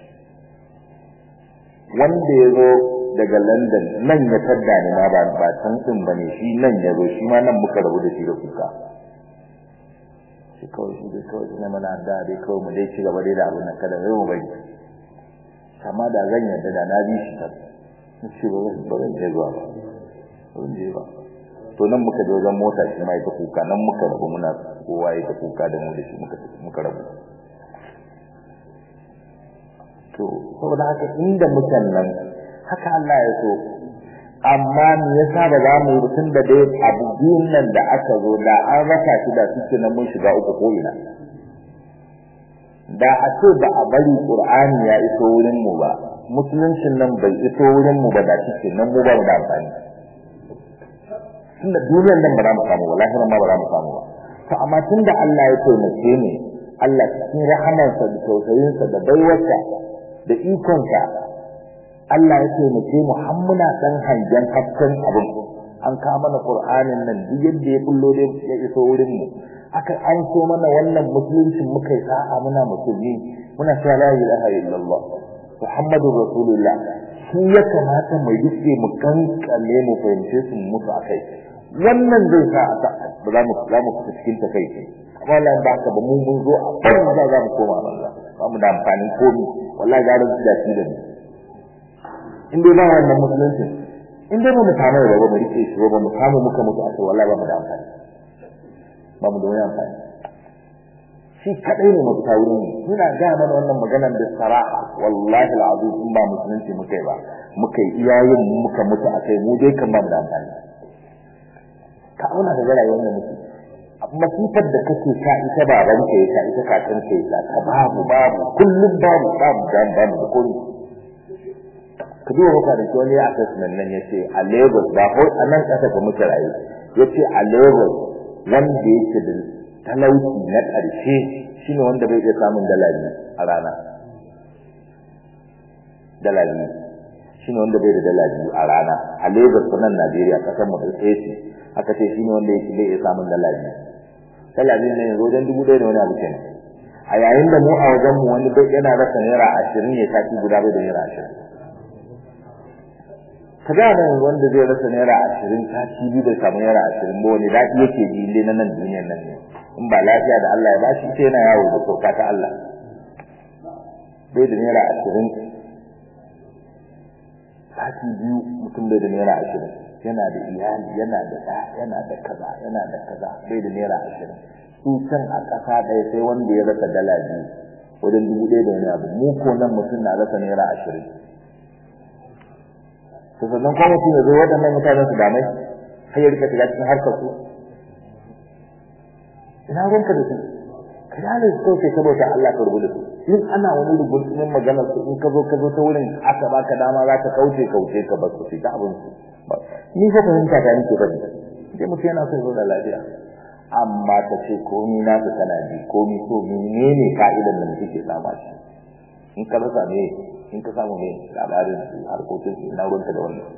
wanda ya zo daga London nan ya tadda ni ma ba ba san din bane shi nan ya zo shi ma nan muka rabu da shi da kuka shi kawai shi dai kawai na mana da dai kawai mu dai ci gaba dai da abin nan kada zai mu bari amma da zan yarda da na bi shi ta shi ba zan ba zan je zuwa ba zan je ba to nan muka je wajen mota shi ma ita kuka nan muka rabu muna kowa ya ta kuka da mu da shi muka muka rabu to saboda haka inda mutan nan haka Allah ya so amma me yasa ba za mu yi tun da dai abu biyun nan da aka zo da an rasa shi da suke nan mun shiga uku ko ina da a ce ba a bari qur'ani ya iso wurin mu ba musuluncin nan bai iso wurin mu ba da shi nan mu ba mu da amfani tunda duniyar nan ba za mu samu ba lahirin ma ba za mu samu ba to amma tunda Allah ya taimake ni Allah cikin rahamarsa da tausayinsa da baiwarsa da ikonsa Allah ya taimake mu har muna dan hangen hasken abin an kawo mana qur'anin nan duk yadda ya kullo da ya iso wurin mu aka an so mana wannan musulunci muka yi sa'a muna musulmi muna cewa la ilaha illallah muhammadur rasulullah shi ya kamata mu yi mu kankane mu fahimce su mutu akai wannan zai sa ba za mu za mu fita cikin ta kai wallahi ba ka ba mu mun zo a banza za mu koma banza ba mu da amfani komi wallahi ga ran da shi da ni in dai ba wannan musulunci in dai ba mu samu da ba mu rike shi ba mu samu muka mutu a wallahi ba mu da amfani ba mu da wani amfani shi kadai ne mafita wurin mu muna ga mana wannan maganar da saraha wallahi alazim in ba musulunci muka yi ba muka yi iyayen muka mutu a kai mu dai kan ba mu da amfani ka auna da rayuwar da muke masifar da kake sa ita baban ka ya ita kakan ka ya ta babu babu kullum babu babu dan babu da komai ka duba maka da wani assessment nan yace a Lagos ba ko a nan kasa ga muke rayu yace a Lagos wanda yake da talauci na ƙarshe shine wanda bai iya samun dala biyu a rana dala biyu shine wanda bai da dala biyu a rana a Lagos nan Najeriya kasar mu da tsaye aka ce shine wanda yake bai iya samun dala biyu dala biyu ne yanzu wajen dubu ɗaya da wani abu kenan a yayin da mu a wajen mu wani bai yana rasa naira ashirin ne sati guda bai da naira ashirin ka ga nan wanda zai rasa naira ashirin sati biyu bai samu naira ashirin ba wani daɗi yake ji inda na nan duniyar nan ne in ba lafiya da Allah ya bashi sai yana yawo da sauka ta Allah bai da naira ashirin sati biyu mutum bai da naira ashirin yana da iyali yana da ɗa yana da kaza yana da kaza bai da naira ashirin su can a ƙasa ɗaya sai wanda ya rasa dala biyu wajen dubu ɗaya da wani abu mu ko nan mutum na rasa naira ashirin to sannan kuma mutum ya zo waɗannan mutanen su damai har ya rika shiga cikin harkar su ina ruwanka da su ka yale su kawai saboda Allah ka rubuta su in ana wani rubutun magana su in ka zo ka zo ta wurin aka baka dama za ka kauce kauce ka ba su fita abin su ni fa fahimta ta nake bane sai mutum yana so ya zauna lafiya amma ta ce komi na ka kana ji komi so menene ka'idan da mutum ke sama shi in ka rasa ne in ka samu ne labarin su harkokin su na ruwanta da wannan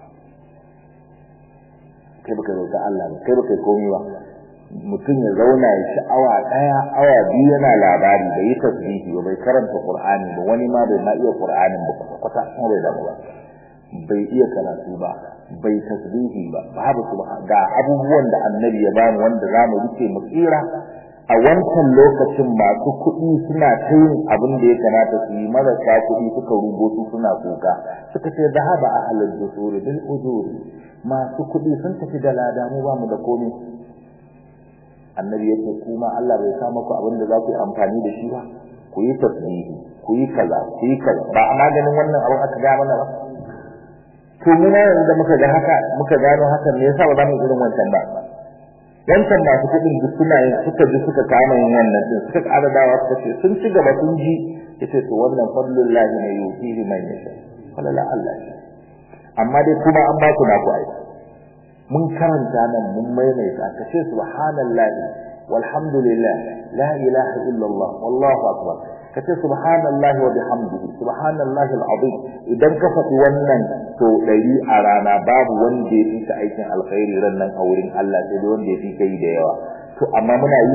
kai baka zauta Allah ba kai baka komi ba mutum ya zauna ya ci awa ɗaya awa biyu yana labari bai yi tasbihi ba bai karanta qur'ani ba wani ma bai ma iya qur'anin ba kwata kuma bai damu ba bai iya karatu ba bai tasbihi ba babu subhan ga abubuwan da annabi ya bani wanda zamu rike mu tsira a wancan lokacin masu kuɗi suna ta yin abin da ya kamata su yi marasa kuɗi suka rugo su suna kuka suka ce zahaba ahlul dusuri bil ujuri masu kuɗi sun tafi da lada mu ba mu da komai annabi yake kuma Allah bai sa muku abin da za ku yi amfani da shi ba ku yi tasbihi ku yi kaza ku yi kaza ba a maganin wannan abin aka ga mana ba to mu na yanzu da muka ga haka muka gano hakan me yasa ba za mu irin wancan ba wancan masu kuɗin duk suna yin suka ji suka kama yin wannan din suka ƙara dawa suka ce sun ci gaba sun ji yace to wannan fadlullahi ne yuhihi man yasha falala Allah amma dai kuma an ba ku na ku aiki mun karanta nan mun maimaita ka ce subhanallahi walhamdulillah la ilaha illallah wallahu akbar ka ce subhanallahi wa bihamdihi subhanallahi alazim idan ka faɗi wannan to ɗari a rana babu wanda ya fi ka aikin alkhairi ran nan a wurin Allah sai dai wanda ya fi kai da yawa to amma muna yi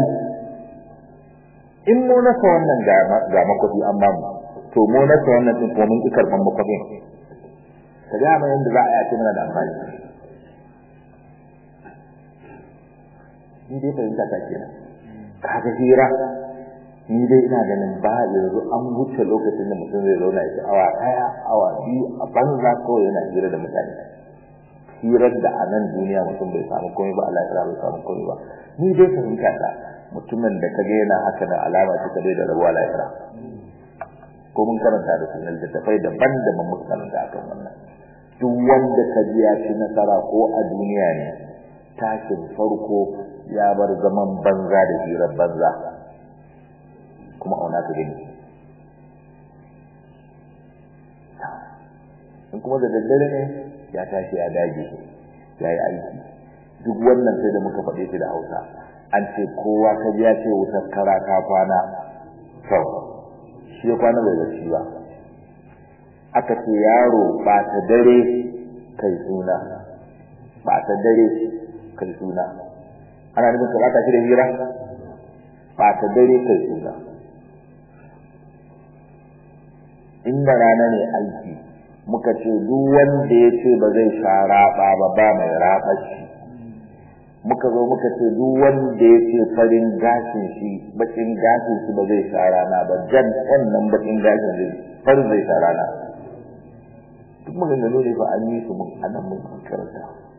in mu nasa wannan ga ga makwafi an bamu to mu nasa wannan din kuma mun ki karban makwafin ka ga mai yanda za a yi mana da amfani ni dai fahimta ta kenan kaga hira ni dai ina ganin ba yanzu an wuce lokacin da mutum zai zauna ya awa ɗaya awa biyu a banza kawai yana hira da mutane hirar da a nan duniya mutum bai samu komai ba Allah ya bai samu komai ba ni dai fahimta ta mutumin da ka ga yana haka da alama ta kadai da rabuwa lahira ko mun karanta da sunan da tafai daban da mun karanta akan wannan duk wanda ka ji ya ci nasara ko a duniya ne tashin farko ya bar zaman banza da hirar banza kuma auna ka gani in kuma da daddare ne ya tashi ya dage ya yi aiki duk wannan sai da muka faɗe shi da hausa an ce kowa ka ji ya ce wutar kara ta kwana sau shi ya kwana bai bacci ba aka ce yaro ba ta dare kai suna ba ta dare kai suna ana nufin ka bata shi da hira ba ta dare kai suna inda rana ne aiki muka ce duk wanda ya ce ba zai sha raba ba ba mai raba shi muka zo muka ce duk wanda ya ce farin gashin shi bakin gashin shi ba zai sha rana ba jan wannan bakin gashin zai farin zai sha rana duk maganganu ne ba an yi su mun a nan mun karanta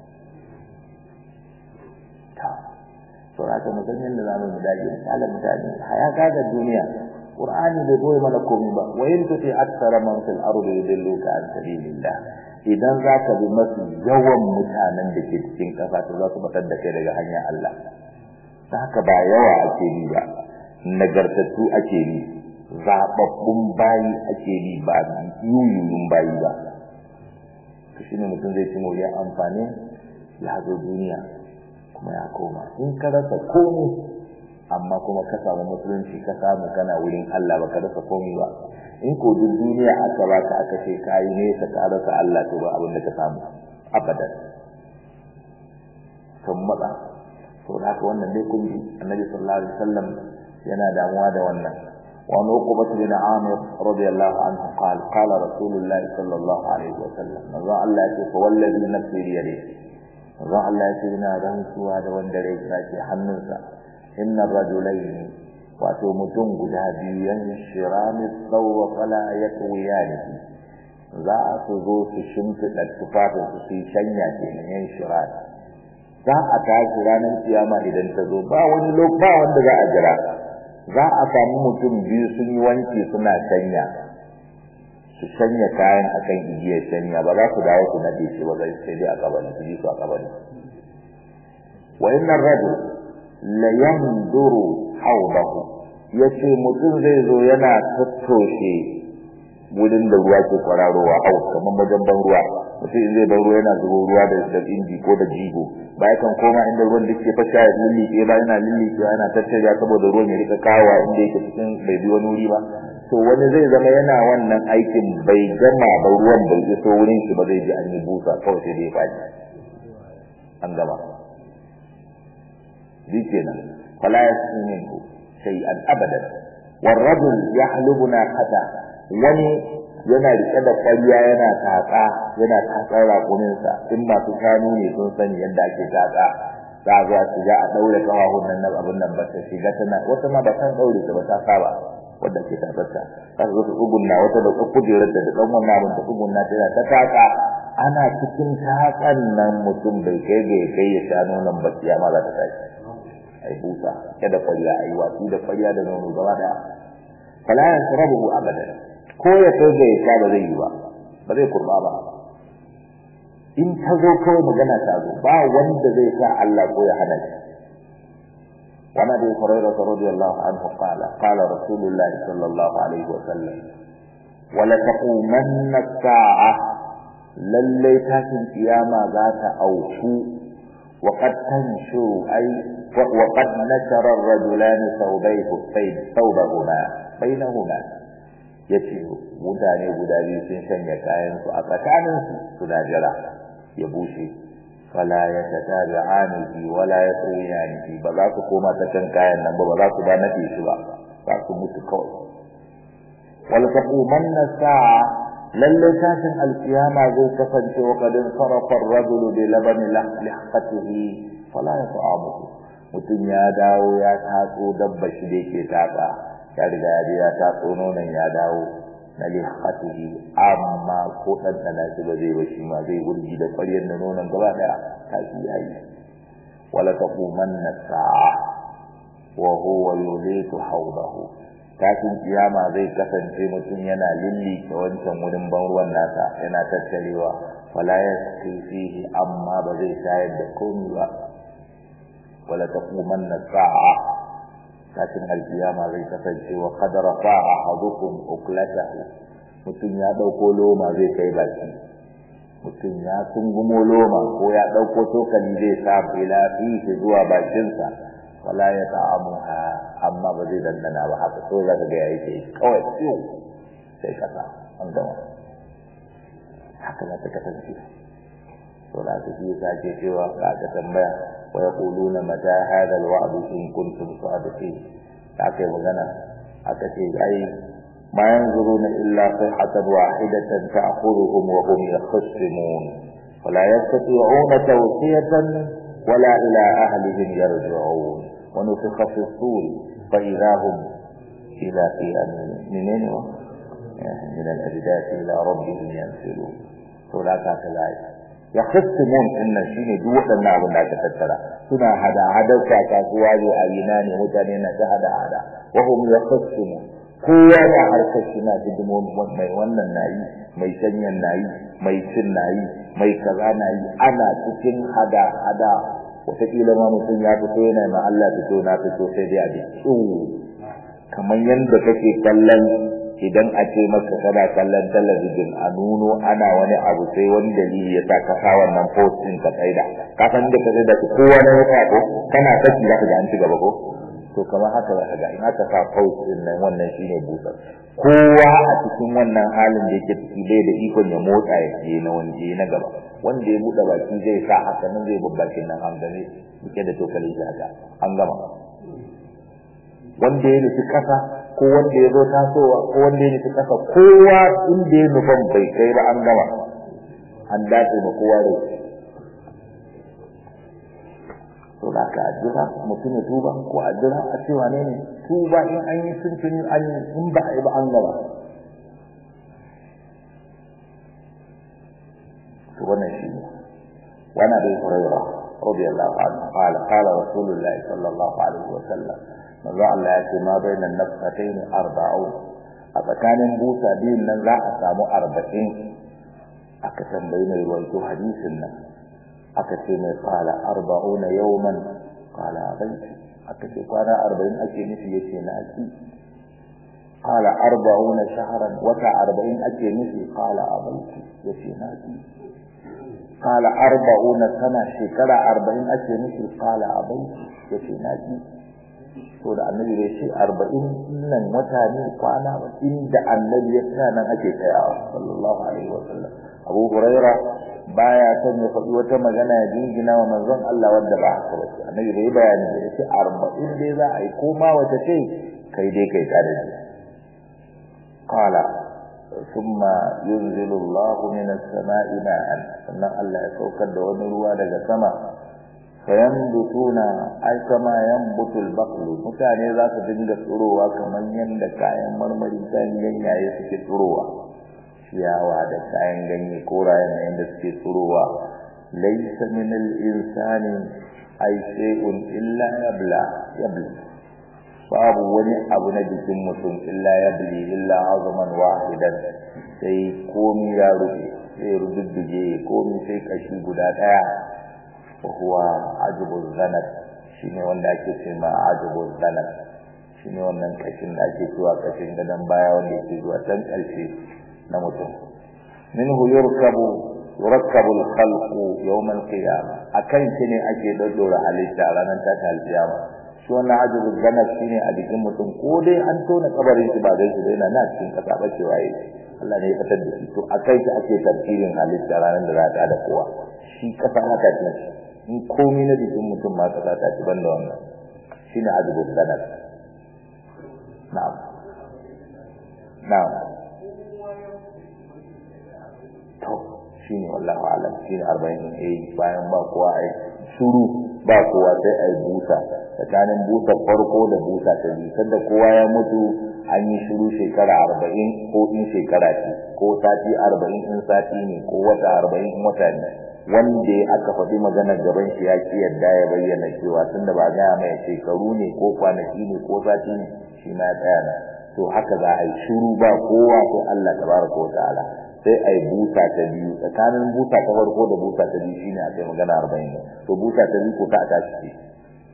ta to haka mu san yadda zamu mu dage misalin mutane haya ga duniya qur'ani bai goyi mana komai ba wa in tuti aktsara man fil ardi yudilluka an sabilillah idan za ka bi mafi yawan mutanen da ke cikin ƙasa to za su batar da kai daga hanyar Allah ta haka ba yawa ake bi ba nagartattu ake bi zaɓaɓɓun bayi ake bi ba yuyuyun bayi ba to shi ne mutum zai ci moriyar amfani ya zo duniya kuma ya koma in ka rasa komai amma kuma ka samu musulunci ka samu kana wurin Allah ba ka rasa komai ba in ko duk duniya aka baka aka ce kayi ne ka rasa Allah to ba abin da ka samu abadan kan matsa to da haka wannan dai kun ji annabi sallallahu alaihi wasallam yana damuwa da wannan wa nuqbat bin amir radiyallahu anhu qala qala rasulullah sallallahu alaihi wasallam manzo Allah ya ce fa wallazi nafsi bi yadihi manzo Allah ya ce ina rantsuwa da wanda rai ke hannunsa inna rajulaini wato mutum guda biyu yan shirami tsawo fala ya tsawiyani za su zo su shimfiɗa tufafin su su yi shanya ke nan yan shirami za a tashi ranar kiyama idan ta zo ba wani lokaci ba wanda za a jira za a samu mutum biyu sun yi wanki suna shanya su shanya kayan akan igiyar shanya ba za su dawo su nade shi ba zai sai dai a kabari su ji su a kabari wa inna rajul la yanduru hawdahu yace mutum zai zo yana tattoshe wurin da ruwa ke kwararowa hau kamar wajen ban ruwa mutum in zai ban ruwa yana zubo ruwa da da inji ko da jigo ba kan koma inda ruwan da ke fasha ya lillike ba yana lillike yana tattara saboda ruwan ya rika kawa inda yake cikin bai bi wani wuri ba to wani zai zama yana wannan aikin bai gama ba ruwan bai iso wurin shi ba zai ji an yi busa kawai sai dai faɗi an gama bi kenan fala yasmin minhu shay'an abadan والرجل يحلب ناقته wani yana rike da ƙwarya yana tatsa yana tatsar raƙuminsa in masu shanu ne sun sani yadda ake tatsa za a zuwa shiga a ɗaure ƙafafun nan na abin nan ba ta shiga tana wata ma ba san ɗaure ta ba ta saba wadda ke tatsarta za su zo su tsugunna wata da kujerar da ɗan wannan abin ta tsugunna tana ta tatsa ana cikin tatsan nan mutum bai kai ga ya kai ya sha nonon ba ma za ta tashi ai busa kada ƙwarya ai watsi da ƙwarya da nono gaba daya fala yasrabu abadan ko ya kai ga ya ba zai yi ba ba zai kurba ba in ta zo kawai magana ta zo ba wanda zai sa Allah ko ya hana shi وعن ابي هريره رضي الله عنه قال قال رسول الله صلى الله عليه وسلم ولتقومن الساعه للي تاتي القيامه ذات اوفو وقد تنشر اي وقد نشر الرجلان ثوبيه ثوبهما بينهما yace mutane guda biyu sun shanya kayan su a tsakanin su suna jira ya bushe fala ya tatabi'ani wala yasriyani ba za su koma ta kan kayan nan ba ba za su ba nade shi ba za su mutu kawai wal taqumanna sa'a lalle tashin alkiyama zai kasance wa kadin sarafa ar-rajul bi labani lahqatihi fala yata'amuhu mutum ya dawo ya tatso dabba shi da yake tatsa ya riga ya je ya tatso nonon ya dawo na lihatihi amma ko dan dana shi ba zai bashi ma zai wurgi da ƙwaryar da nonon gaba daya ta shi yayi wala taqumanna sa'a wa huwa yulitu hawdahu tashin kiyama zai kasance mutum yana lilli ta wancan wurin ban ruwan nasa yana tattarewa wala yasqi fihi amma ba zai shayar da komai ba wala taqumanna sa'a kafin alkiyama zai kasance wa qadara fa ahadukum uklatahu mutum ya dauko loma zai kai baki mutum ya tungumo loma ko ya dauko tokali zai sa ila fihi zuwa bakinsa wala ya ta'amuha amma ba zai dandana ba haka so zaka ga yayi ke kawai ciwo sai kasa an gama haka za ta kasance to da haka shi yasa ke cewa ka aka tambaya wa yaquluna mata hadha alwa'd in kuntum sadiqin aka yi magana aka ce ai ma yanzuruna illa sayhatan wahidatan ta'khudhuhum wa hum yakhsimun ولا يستطيعون توصية ولا إلى أهلهم يرجعون ونفخ في الصور فإذا هم إلى قيام منين من الأجداث إلى ربهم ينسلون فلا تاكلاي يخصمون إن شيني دوة النعب لا تتترى سنا هذا هذا كاكاسوا وعيناني متانين هذا هذا وهم يخصمون kowa na harkar shi na hidimomi mai wannan nayi mai sanyan nayi mai cin nayi mai kaza nayi ana cikin hada hada wataƙila ma mutum ya fito yana ma Allah fito na fito sai dai a ji kamar yadda kake kallon idan a ce maka kana kallon talabijin a nuno ana wani abu sai wani dalili ya sa ka sa wannan post din ka tsaida ka san da ka tsaida kowa na wata ko kana saki za ka ga an ci gaba ko to kamar haka za ka ga in aka sa post din nan wannan shine busar kowa a cikin wannan halin da yake ciki bai da ikon ya motsa ya je na wani na gaba wanda ya buɗe baki zai sa haka nan zai babbakin nan an gane yake da tokalin shi haka an gama wanda ya nufi kasa ko wanda ya zo tasowa ko wanda ya nufi kasa kowa inda ya nufan bai kai ba an gama an dace ma kowa da to da ka ajira mutum ya tuba ko ajira a cewa ne ne tuba in an yi tuntuni an yi in ba a yi ba an gaba to wannan shi ne wani abin hurairah radiyallahu anhu qala qala rasulullahi sallallahu alaihi wa sallam manzo Allah ya ce ma bainan nafsatayn arba'un a tsakanin busa biyun nan za a samu arba'in aka tambayi mai ruwaito hadisin nan aka ce mai kala arba'una yawman kala abaiti aka ce kwana arba'in ake nufi yace na aki kala arba'una shahran wata arba'in ake nufi kala abaiti yace na aki kala arba'una sana shekara arba'in ake nufi kala abaiti yace na aki to da annabi bai ce arba'in nan wata ne kwana ba inda annabi ya tsaya nan ake tsayawa sallallahu alaihi wa sallam abu huraira baya son ya faɗi wata magana ya jingina wa manzon Allah wanda ba haka ba annabi bai bayani da yace arba'in dai za a yi ko ma wata ce kai dai kai tare da qala thumma yunzilu Allah min as-sama'i ma'an sannan Allah ya saukar da wani ruwa daga sama fayambutuna ai kama yambutul baqlu mutane za su dinga tsurowa kamar yadda kayan marmari kayan ganyaye suke tsurowa ciyawa da kayan ganye korayen na yadda suke tsurowa laysa min al-insani ai shay'un illa yabla yabla babu wani abu na jikin mutum illa yabli illa azman wahidan sai komi ya rufe sai rududdige komi sai kashi guda daya وهو عجب الزنب shine wanda ake ce ma ajibul zanab shine wannan kashin da ake cewa kashin gadan baya wanda yake zuwa can karshe na mutum minhu yurkabu yurakkabu al-khalqu yawm al-qiyamah akan shi ne ake daddora halitta ranar ta al-qiyama shi wannan ajibul zanab shine a jikin mutum ko dai an tona kabarin shi ba dai shi yana na cikin kasa ba cewa yi Allah ne ya fitar da shi to akai shi ake tartibin halitta ranar da za ta da kowa shi kasa haka ce in komai na jikin mutum ma ka ta ci banda wannan shine azbul sanad na'am na'am to shine wallahi alam shine 40 eh bayan ba kowa ai shuru ba kowa sai ai busa tsakanin busa farko da busa ta biyu sanda kowa ya mutu an yi shiru shekara arba'in ko in shekara ce ko sati arba'in in sati ne ko wata arba'in in wata ne wanda aka faɗi maganar gaban shi ya ki yadda ya bayyana cewa tunda ba gaya mai shekaru ne ko kwanaki ne ko sati ne shi ma ya tsaya na to haka za a yi shiru ba kowa sai Allah tabaraka wa ta'ala sai a yi busa ta biyu tsakanin busa ta farko da busa ta biyu shine a kai magana arba'in to busa ta biyu ko ka a tashi ce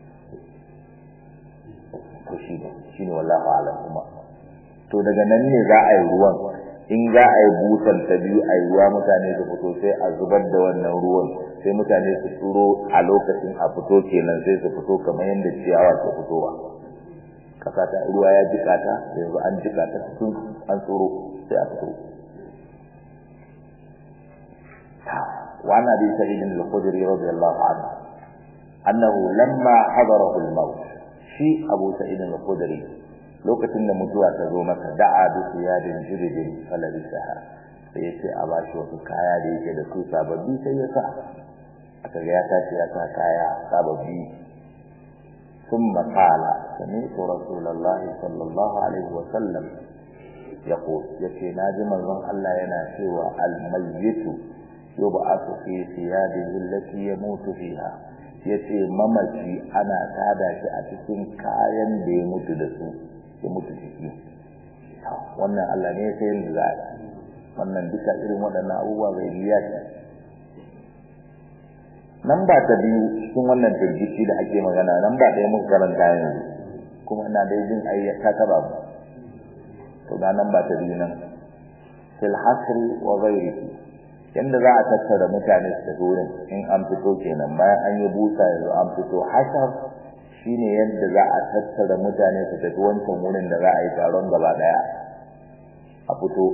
to shi ne shi ne wallahu a'lam kuma to daga nan ne za a yi ruwan in za a yi busan ta biyu a yi ruwa mutane su fito sai a zubar da wannan ruwan sai mutane su tsuro a lokacin a fito kenan sai su fito kamar yadda ciyawa ke fitowa kasa ta ruwa ya jika ta yanzu an jika ta tun an tsoro sai a fito wa ana bi sa'id al-khudri radiyallahu anhu annahu lamma hadarahu al-maut shi abu sa'id al-khudri lokacin da mutuwa ta zo masa da'a bi siyadin jiridin falabisaha sai yace a bashi wasu kaya da yake da su sababbi sai ya sa aka ga ya tashi ya sa kaya sababbi ثم قال سمعت رسول الله صلى الله عليه وسلم يقول يكي ناجم الله الله ينا سوى الميت يبعث في ثيابه التي يموت فيها yace mamaci ana tada shi a cikin kayan da ya mutu da su ya mutu ciki wannan Allah ne sai yin da wannan duka irin waɗannan abubuwa bai biya shi nan ba ta biyu cikin wannan firgici da ake magana nan ba ɗaya muka karanta yanzu kuma ina dai jin ayyaka ta ba to ga nan ba ta biyu nan fil hasri wa ghairihi yanda za a tattara mutane su tafi wurin in an fito kenan bayan an yi busa yanzu an fito hashar shine yadda za a tattara mutane su tafi wancan wurin da za a yi taron gaba daya a fito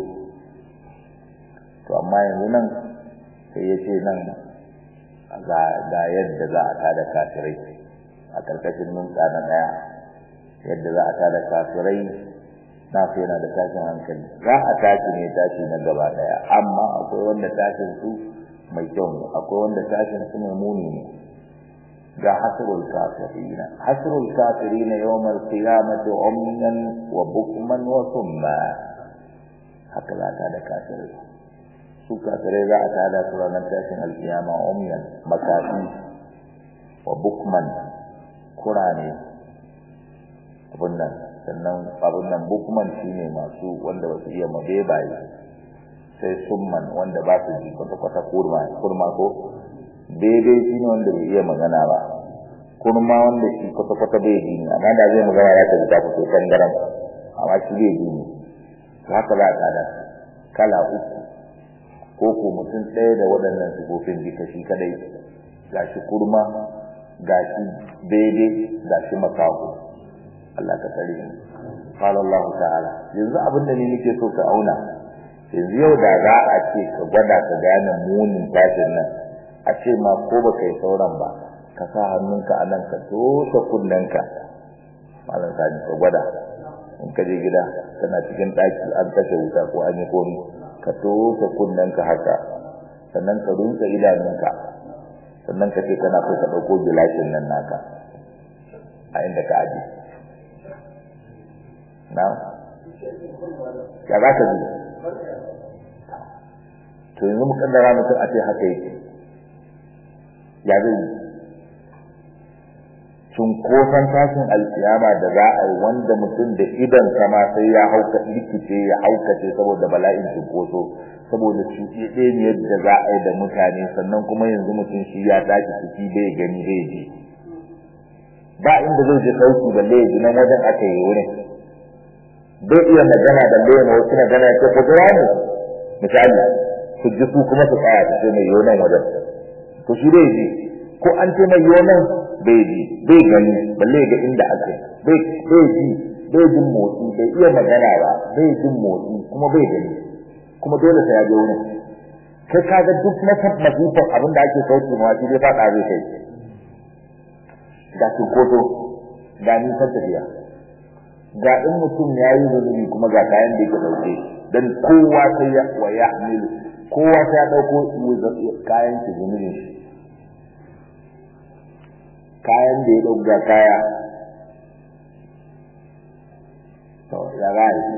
to amma yanzu nan sai ya ce nan ga yadda za a tada kafirai a karkashin numka na daya yadda za a tada kafirai na fi yana da tashin hankali za a tashi ne tashi na gaba daya amma akwai wanda tashin su mai kyau ne akwai wanda tashin su mai muni ne ga hasrul kafirina hasrul kafirina yawmal qiyamati umman wa bukman wa summa haka za ta da kafirai su kafirai za a tada su ranar tashin alkiyama umyan makafi wa bukman kurane abun nan sannan abun nan bukman shine masu wanda ba su iya mabebaye sai summan wanda ba su ji kwata-kwata kurma kurma ko daidai shi ne wanda bai iya magana ba kurma wanda shi kwata-kwata bai ji ne amma da zai magana ya ta ji ta fito tangaram amma shi bai ji ne haka za a tsada kala uku ko ko mutum ɗaya da waɗannan sifofin jika shi kadai gashi kurma gashi daidai gashi makaho Allah ka tsare ni qala Allah ta'ala yanzu abin da ni nake so ka auna yanzu yau da za a ce ka gwada ka gane munin tashin nan a ce ma ko ba kai sauran ba ka sa hannunka a nan ka toshe kunnenka malam sani ka gwada in ka je gida kana cikin ɗaki an kashe wuta ko an yi komi ka toshe kunnenka haka sannan ka rinka idanunka sannan ka ce kana so ka ɗauko gilashin nan naka a inda ka aje na ya za ka ji to yanzu mu kaddara mutum a ce haka yake ya zai yi cunkoson tashin alkiyama da za a yi wanda mutum da idan sama sai ya hauka likice ya haukace saboda bala'in cunkoso saboda cuɗe ɗaya ne yadda za a yi da mutane sannan kuma yanzu mutum shi ya tashi ciki bai gani bai ji ba inda zai je sauki balle ya ji nan wajen aka yi wurin bai iya magana da lema wasu magana ya ce ko gaya ne misali su ji su kuma su tsaya su ce mai yonan wajen to shi dai ji ko an ce mai yonan bai ji bai gani balle ga inda ake bai bai ji bai jin motsi bai iya magana ba bai jin motsi kuma bai gani kuma dole sai ya je wurin kai kaga duk na masifar abin da ake sauki ma shi dai faɗa zai kai ga cunkoso ga nisan tafiya ga in mutum ya yi zunubi kuma ga kayan da yake ɗauke dan kowa sai ya wa ya milu kowa sai ya ɗauko kayan shi zunubin shi kayan da ya ɗauka kaya to ya gaya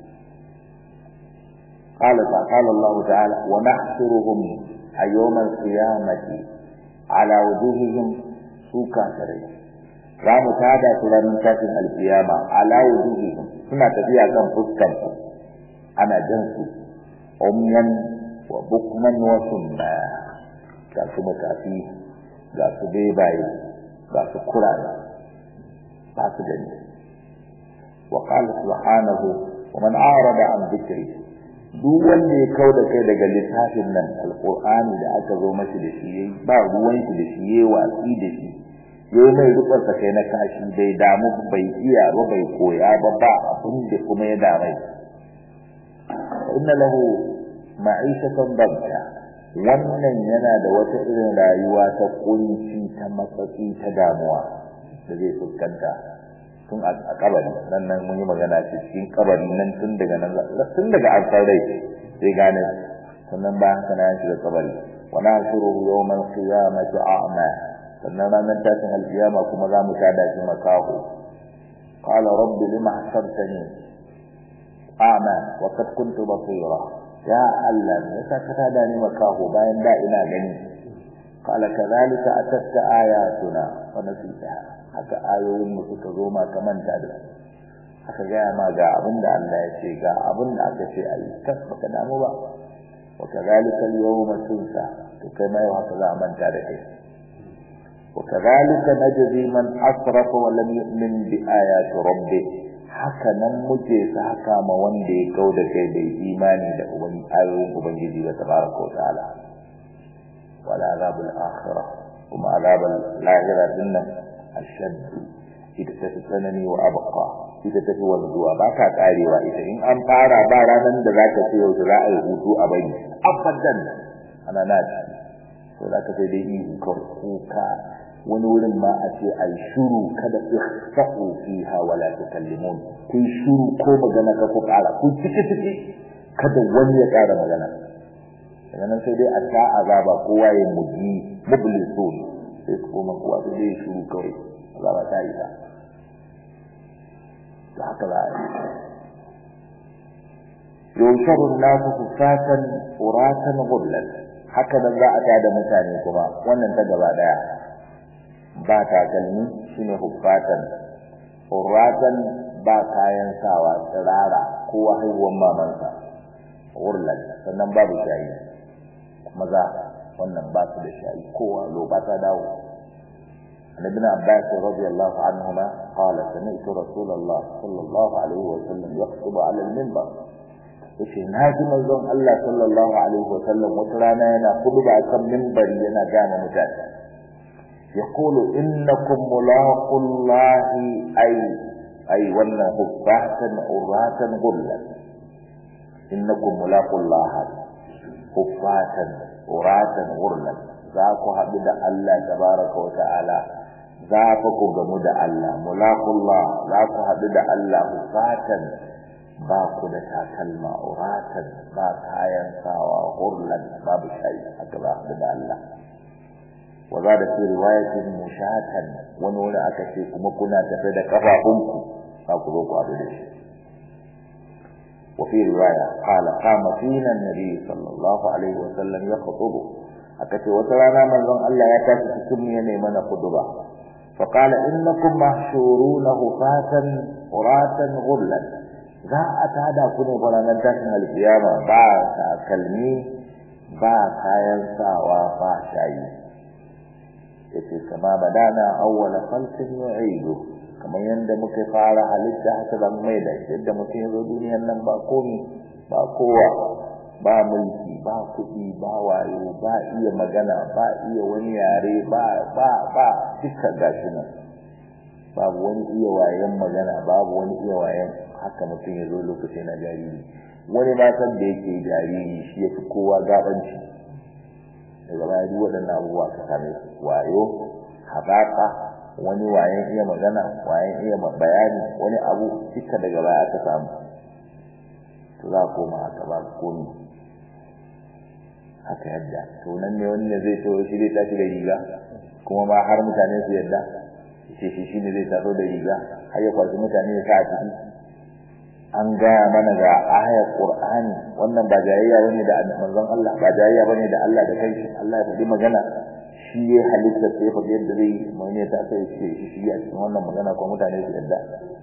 قال قال الله تعالى ونحشرهم يوم القيامة على وجوههم سوكا كريم za mu tada su ranar tashin alkiyama ala wujuhihim suna tafiya kan fuskar su ana jan su umyan wa bukman wa sunna ga su makafi ga su bebaye ga su kurare ba su gani wa qala subhanahu wa man a'rada an dhikri duk wanda ya kau da kai daga littafin nan alqur'ani da aka zo mashi da shi yayi ba ruwan shi da shi yayi watsi da shi yayi mai rukun sa kai na kashi bai damu bai iya ba bai koya ba ba abin da kuma ya damai inna lahu ma'ishatan dabta wannan yana da wata irin rayuwa ta kunci ta matsatsi ta damuwa da zai fuskanta tun a kabari nan nan mun yi magana ce cikin kabari nan tun daga nan tun daga an rai sai gane sannan ba haka na shiga kabari wa nahshuruhu yawmal qiyamati a'ma sannan ranar tashin alkiyama kuma za mu tada shi makaho qala rabbi lima hasabtani a'ma wa qad kuntu basira ya Allah me yasa ka tada ni makaho bayan da ina gani qala kadhalika atatka ayatuna wa nasitaha haka ayoyin mu suka zo ma ka manta da su aka gaya ma ga abin da Allah ya ce ga abin da aka ce ayi kas baka damu ba wa kadhalika al-yawma tunsa to kai mai haka za a manta da kai wa kadhalika najzi man asrafa wa lam yu'min bi ayati rabbih haka nan muke saka ma wanda ya kau da kai bai imani da uban ayoyin ubangiji ba tabaraka wa ta'ala wala azabul akhirah kuma azabul lahira dinnan ashad ita ta fi tsanani wa abqa ita ta fi wanzuwa ba ka karewa ita in an fara ba ranar da za ka ce yau za a yi hutu a bari abadan ana na ci to za ka sai dai ihu kawai kuka wani wurin ma a ce ai shuru kada ihsa'u fiha wala tukallimun kun shuru ko magana ka ku kara kun ciki ciki kada wani ya kara magana daga nan sai dai a ta azaba kowa ya muji mublisun sai su koma kowa sai dai shuru kawai azaba ta yi ba da haka za a yi yusharu nasu sufatan uratan ghullan haka nan za a tada mutane kuma wannan ta gaba daya ba takalmi shine huffatan uratan ba kayan sawa tsirara ko haihuwan mamansa urlan sannan babu shayi maza wannan ba su da shayi kowa lo ba ta dawo عن ابن عباس رضي الله عنهما قال سمعت رسول الله صلى الله عليه وسلم يخطب على المنبر yace na ji manzon Allah sallallahu alaihi wa sallam wata rana yana khutba kan minbari yana gane mutane yaqulu innakum mulaqullahi ay ay wannan hubbatan uratan gullan innakum mulaqullahi hubbatan uratan gullan za ku haɗu da Allah tabaraka wa ta'ala za fa ku gamu da Allah mulaqullah za ku haɗu da Allah hubbatan ba ku da takalma uratan ba kayan sawa hurlan babu shayi haka ba da Allah wa za da fi riwayatin mushatan wani wani aka ce kuma kuna tafe da kafafunku za ku zo ku haɗu da shi wa fi riwaya qala qama fina an-nabi sallallahu alaihi wa sallam yakhutubu aka ce wata rana manzon Allah ya tashi cikin mu yana mana khutba fa qala innakum mahshuruna hufatan uratan ghullan za a tada ku ne ranar tashin alkiyama ba takalmi ba kayan sawa ba shayi yace kama badana awwala khalqin yu'idu kamar yanda muka fara halitta haka zan mai da yadda mutum ya zo duniyar nan ba komi ba kowa ba mulki ba kuɗi ba wayo ba iya magana ba iya wani yare ba ba ba duka gashi nan babu wani iya wayan magana babu wani iya wayan haka mutum ya zo lokacin na jariri wani ma san da yake jariri shi ya fi kowa gabanci daga baya duk waɗannan abubuwa ka same su wayo haɓaƙa wani wayan iya magana wayan iya bayani wani abu duka daga baya aka samu to za a koma haka ba komi haka yadda to nan ne wani ne zai to shi zai tashi da riga kuma ma har mutane su yadda ce shi shi ne zai taso da riga har ya kwashi mutane ya sa a ciki an gaya mana ga ayar Qur'ani wannan ba jayayya bane da manzon Allah ba jayayya bane da Allah da kai Allah ya faɗi magana shi ya halitta sai fa yadda zai mai ne ta sai shi shi a cikin wannan magana ko mutane su yadda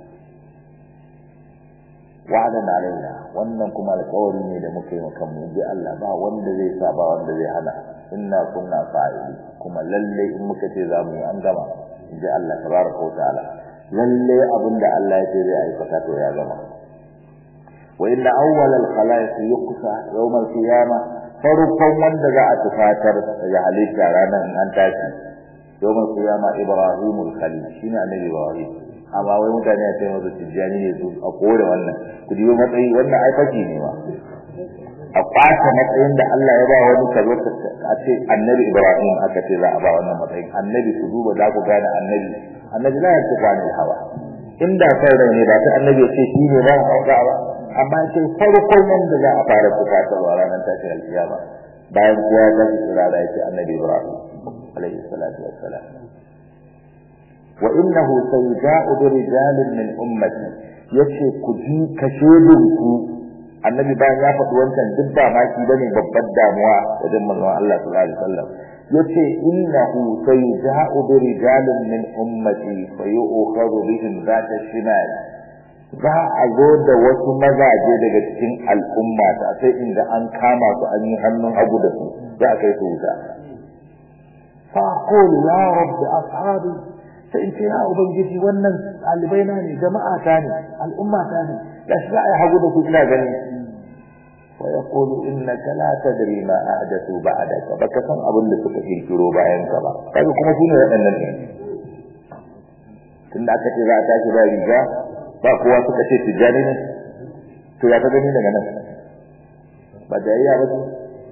wa'adan alaina wannan kuma alƙawari ne da muka yi maka mu bi Allah ba wanda zai sa ba wanda zai hana inna kunna fa'ili kuma lalle in muka ce za mu yi an gama in ji Allah tabaraka wa ta'ala lalle abinda Allah ya ce zai aikata to ya gama وإن أول الخلائق يقصى يوم القيامة فرقم من دعا تفاتر يحليك رانا أن تاتي يوم القيامة إبراهيم الخليل شين عن إبراهيم أما وي mutane sai mazu tijjani ne su a kore wannan ku diyo matsayi wannan ai faki ne ma a kwata matsayin da Allah ya ba wani ka zo a ce annabi Ibrahim aka ce za a ba wannan matsayin annabi ku duba za ku gane annabi annabi la yantiqu anil hawa inda sauran ne ba ta annabi ya ce shi ne ba hauka ba amma ce farkon wanda za a fara bukatarwa ranar tashin alkiyama bayan kowa ya tashi tsirara ya ce annabi Ibrahim alaihi salatu wassalam wa innahu sayja'u bi rijalin min ummati yace ku ji kashedin ku annabi bayan ya faɗi wancan duk ba maki bane babbar damuwa wajen manzon Allah sallallahu alaihi wasallam yace innahu sayja'u bi rijalin min ummati fayu'khadhu bihim zata shimal za a zo da wasu mazaje daga cikin al'umma ta sai inda an kama su an yi hannun hagu da su za a kai su wuta fa qulu ya rabbi ashabi sai in ce ya ubangiji wannan ɗalibai na ne jama'a ta ne al'umma ta ne da shi za a yi hagu da su ina gani wa yaqulu innaka la tadri ma ahdathu ba'daka baka san abin da suka kirkiro bayan ka ba kaga kuma su ne waɗannan ne tunda aka ce za a tashi ba riga ba kowa suka ce tijjani ne to ya ka gani daga nan ba jayayya ba ce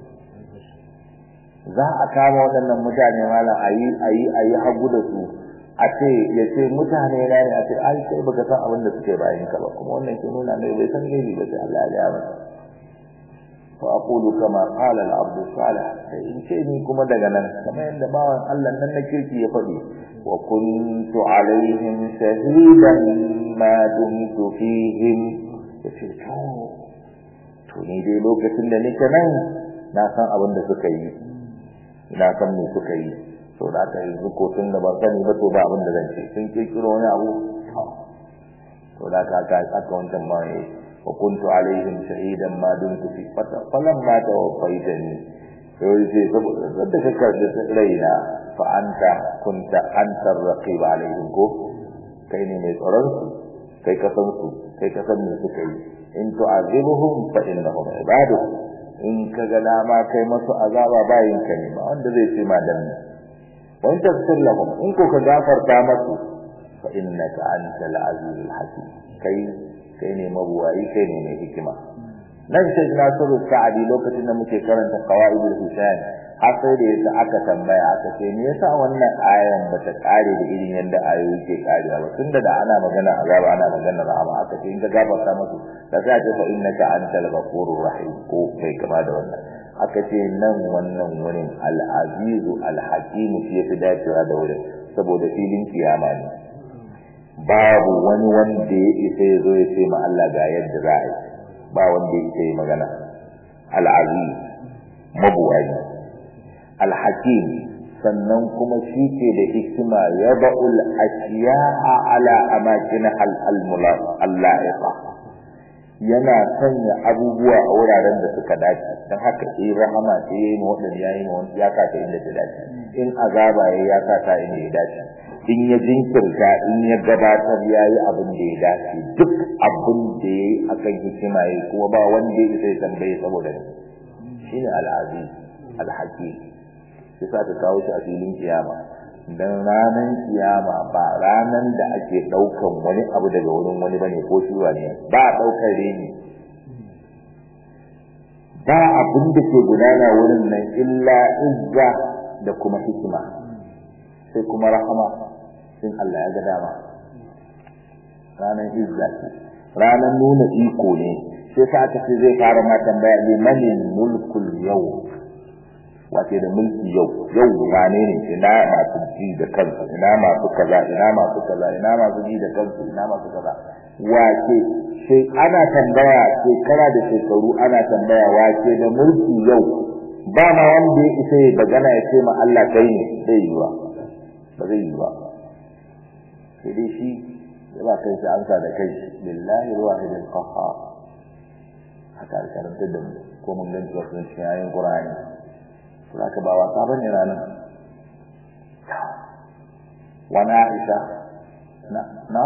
za a kama waɗannan mutane malam a yi a yi a yi hagu da su a ce ya ce mutane na ne a ce ai sai baka san abin da suke bayan ka ba kuma wannan ke nuna mai bai san gaibi ba sai Allah ya masa fa aqulu kama qala al-abd salih sai in ce ni kuma daga nan kamar yadda bawan Allah nan na kirki ya faɗi wa kuntu alaihim shahidan ma dumtu fihim yace to to ni dai lokacin da nake nan na san abin da suka yi ina san me suka yi to da aka yanzu ko tun da ban sani ba to ba abin da zan ce sun kirkiro wani abu to da aka aka aka wancan ma ne wa kuntu alaihim shahidan ma dumtu fi fata falan ma tawaffaitani to yace saboda da ka karbi raina fa anta kunta anta raqib alaihim ko kai ne mai tsaron su kai ka san su kai ka san me suka yi in tu'azibuhum fa innahum ibadu in ka ga dama kai masu azaba bayin ka ne ba wanda zai ce ma dan wa in tafsir lahum in ko ka gafarta masu fa innaka antal azizul hakim kai kai ne mabuwayi kai ne mai hikima nan sai Nasiru Sa'adi lokacin da muke karanta qawaidul hisan har sai da yasa aka tambaya aka ce me yasa wannan ayan bata kare da irin yanda ayoyi ke karewa ba tunda da ana magana azaba ana magana rahama aka ce in ka gafarta musu da za ta fa innaka antal ghafurur rahim ko kai kama da wannan aka ce nan wannan wurin al-azizu al-hakim shi yafi dacewa da wurin saboda filin kiyama ne babu wani wanda ya isa ya zo ya ce ma Allah ga yadda za a yi ba wanda ya isa ya magana al-aziz mabuwayi al-hakim sannan kuma shi ke da hikima ya ba'ul ashiya'a ala amakin al-la'iqa yana sanya abubuwa a wuraren da suka dace don haka in rahama ce yayi ma wadanda yayi ma ya ka ta inda ta dace in azaba yayi ya ka ta inda ya dace in ya jinkirta in ya gabatar yayi abin da ya dace duk abin da yayi akan hikima yayi kuma ba wanda ya sai tambaye saboda shine al-aziz al-hakim sai sa ta kawo shi a filin kiyama dan ranan kiyama ba ranan da ake daukan wani abu daga wurin wani bane ko shi ne ba daukar reni ba abin da ke gudana wurin nan illa izza da kuma hikima sai kuma rahama sin Allah ya ga dama ranan izza ce ranan nuna iko ne sai sa ta ce zai fara ma tambaya limanil mulkul yau wace da mulki yau yau wane ne ina masu ji da kansu ina masu kaza ina masu kaza ina masu ji da kansu ina masu kaza wace sai ana tambaya shekara da shekaru ana tambaya wace da mulki yau ba ma wanda ya isa ya bagana ya ce ma Allah kai ne zai yi ba ba zai yi ba sai dai shi ya ba kai shi ansa da kai lillahi wahidul qahhar haka karanta da mu ko mun ganta wasu cikin ayin Qur'ani zaka ba wasa bane ranar wani aisha na na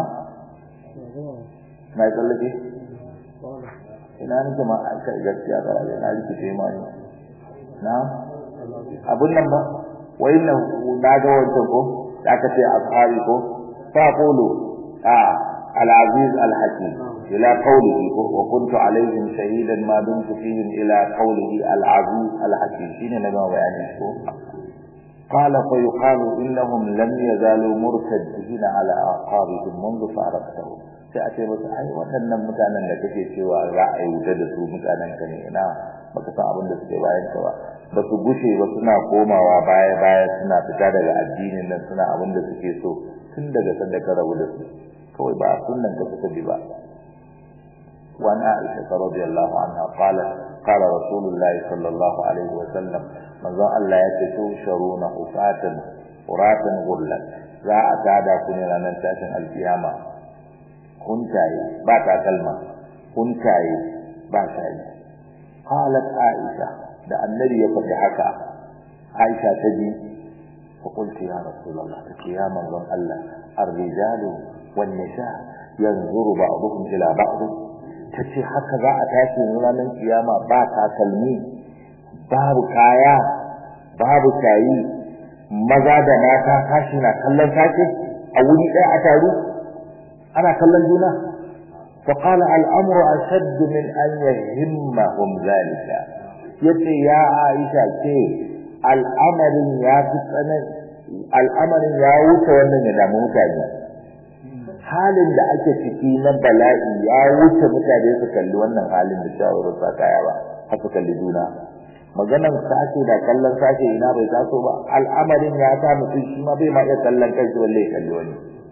na yi tsallake ina nake ma aika gaskiya ba da na rikice ma ne na abun nan ba wai na na ga wancan ko da aka ce ashabi ko fa qulu a العزيز الحكيم إلى قوله وكنت عليهم شهيدا ما دمت فيهم إلى قوله العزيز الحكيم شين نبا بيانه قال فيقال إنهم لم يزالوا مرتدين على أعقابهم منذ فارقتهم sai a ce musu ai waɗannan mutanen da kake cewa za a yi wuta da su mutanen ka ne ina baka san abin da suke bayan ka ba ba su gushe ba suna komawa baya baya suna fita daga addinin nan suna abin da suke so tun daga sanda ka rabu da su kawai ba sunnan ka suka bi ba وعن عائشة رضي الله عنها قالت قال رسول الله صلى الله عليه وسلم من ظن الله يتشوشرون حفاة قراة غرلا za a tada ku ne ranar tashin alkiyama huntaye ba takalma huntaye ba shayi qalat aisha da annabi ya faɗi haka aisha ta ji fa qultu ya rasulullah ta ya manzon Allah ar-rijalu wan nisa yanzuru ba'dhum ila ba'd tace haka za a tashi ranar kiyama ba takalmi babu kaya babu shayi maza da mata tashi na kallon tashi a wuri ɗaya a taru ana kallon juna فقال الامر اشد من ان يهمهم ذلك yace ya Aisha ce al'amarin ya fi tsanan al'amarin ya wuce wannan ya damu mutane halin da ake ciki na bala'i ya wuce mutane su kalli wannan halin da shawarar sa kaya ba haka kalli juna maganan sashe da kallon sashe ina bai taso ba al'amarin ya sa mutum shi ma bai ma iya kallon kai shi wallahi kalli wani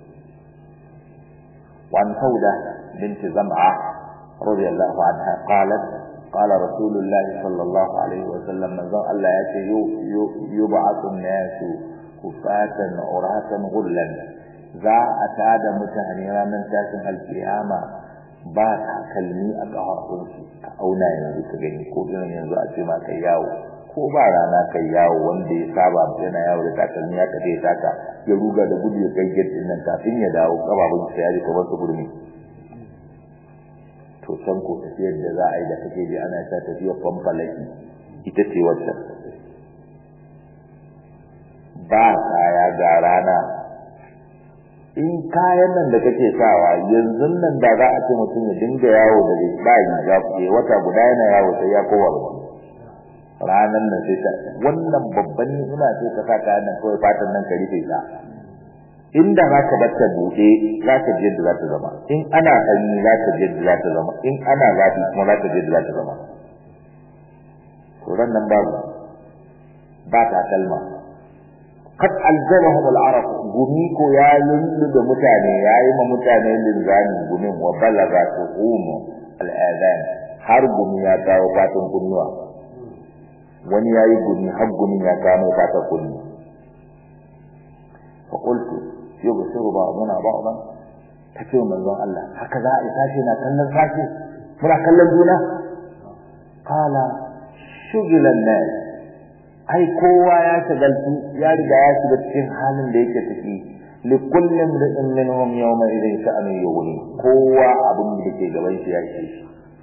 وعن سودة بنت زمعة رضي الله عنها قالت قال رسول الله صلى الله عليه وسلم من ذا الله يأتي يبعث الناس كفاة عراة غلا ذا أتاد متهنيرا من تاسم القيامة ba takalmi a ƙafafunsu ka auna yanzu ka gani ko irin yanzu a ce ma kai yawo ko ba rana kai yawo wanda ya saba yana yawo da takalmi ya kaɗe taka ya ruga da gudu ya kai gate nan kafin ya dawo kababun sa ya ji kamar su gurmi to san ko tafiyar da za a yi da kake ji ana ta tafiyar fanfalaki ita ce wacce ba kaya ga rana in kayan nan da kake sawa yanzu nan da za a ce mutum ya dinga yawo da bayi ya fiye wata guda yana yawo sai ya kowa ba ranan nan sai ta wannan babban ni'ima ce ka sa kayan nan kawai fatan nan ka rufe ta inda za ka bar ta buɗe za ka je da za ta zama in ana sanyi za ka je da za ta zama in ana zafi kuma za ka je da za ta zama to ran nan babu ba ta kalma kad alzamahum al-arab gumi ko ya lullu da mutane yayi ma mutane linzami gumin wa balaga tuhum al-adhan har gumi ya kawo fatan kunnuwa wani yayi gumi har gumi ya kawo fatan kunnuwa fa qultu yubsiru ba'duna ba'dan tace manzon Allah haka za a tashi na kallon sashi muna kallon juna qala shugilan nas ai kowa ya shagaltu ya riga ya shiga cikin halin da yake ciki li kulli imrin minhum yawma idhin sha'anu yughni kowa abin da ke gaban shi ya ce shi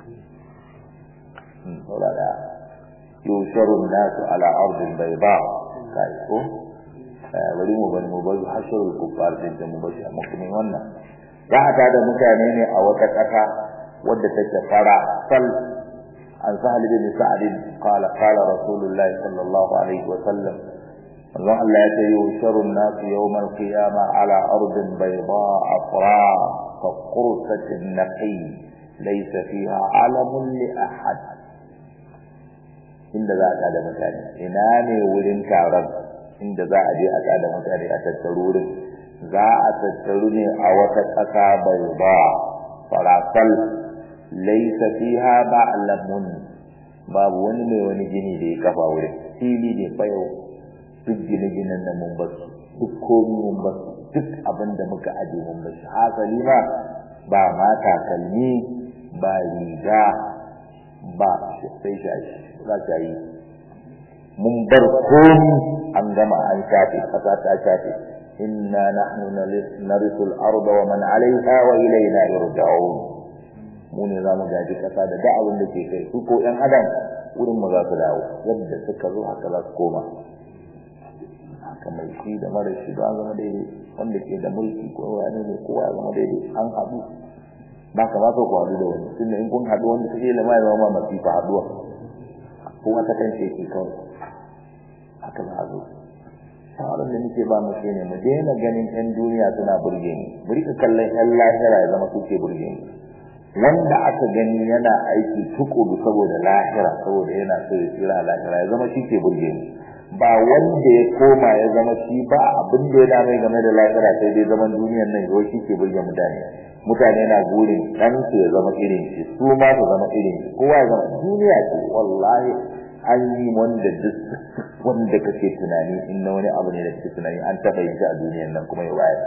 saboda yusharu an-nas ala ardin bayda kai ko bari mu bari mu bari hasharul kuffar din da mu bashi amma kuma wannan za a tada mutane ne a wata ƙasa wadda take fara sal عن سهل بن سعد قال قال رسول الله صلى الله عليه وسلم الله لا يشر الناس يوم القيامة على أرض بيضاء أفراء كقرصة النقي ليس فيها علم لأحد inda za a tada mutane ina ne wurin taron inda za a je a tada mutane a tattaru wurin za a tattaru ne a wata ƙasa bai ba farasal laisa fiha ba'lamun babu wani mai wani gini da ya kafa wurin fili ne fa yau duk gine-ginen nan mun basu duk komi mun basu duk abin da muka aje mun basu hasali ma ba ma takalmi ba riga ba sai shashi za ta yi mun bar komi an gama an shafe kasa ta shafe inna nahnu narisul arda wa man 'alayha wa ilayna yurja'un mu ne za mu gaji kasa da duk abin da ke kai su ko ƴan adam wurin mu za su dawo yadda suka zo haka za su koma haka mai shi da mara shi da zama daidai wanda ke da mulki ko wani ne kowa zama daidai an haɗu ba ka ba ka ku haɗu da wani tunda in kun haɗu wanda take da mai zama masifa haɗuwa kuma ta kan ce ke kawai haka za a zo shawarar da nake ba mu ne mu daina ganin yan duniya suna burge ni mu rika kallon yan lahira ya zama suke burge ni wanda aka gani yana aiki tukuru saboda lahira saboda yana so ya tsira lahira ya zama shi ke burge ni ba wanda ya koma ya zama shi ba abin da ya dame game da lahira sai dai zaman duniyar nan yau shi ke burge mutane mutane na gurin dan su ya zama irin shi su ma su zama irin shi kowa ya zama duniya ce wallahi an yi wanda duk wanda kake tunani in na wani abu ne da kake tunani an taɓa yin shi a duniyar nan kuma ya bayar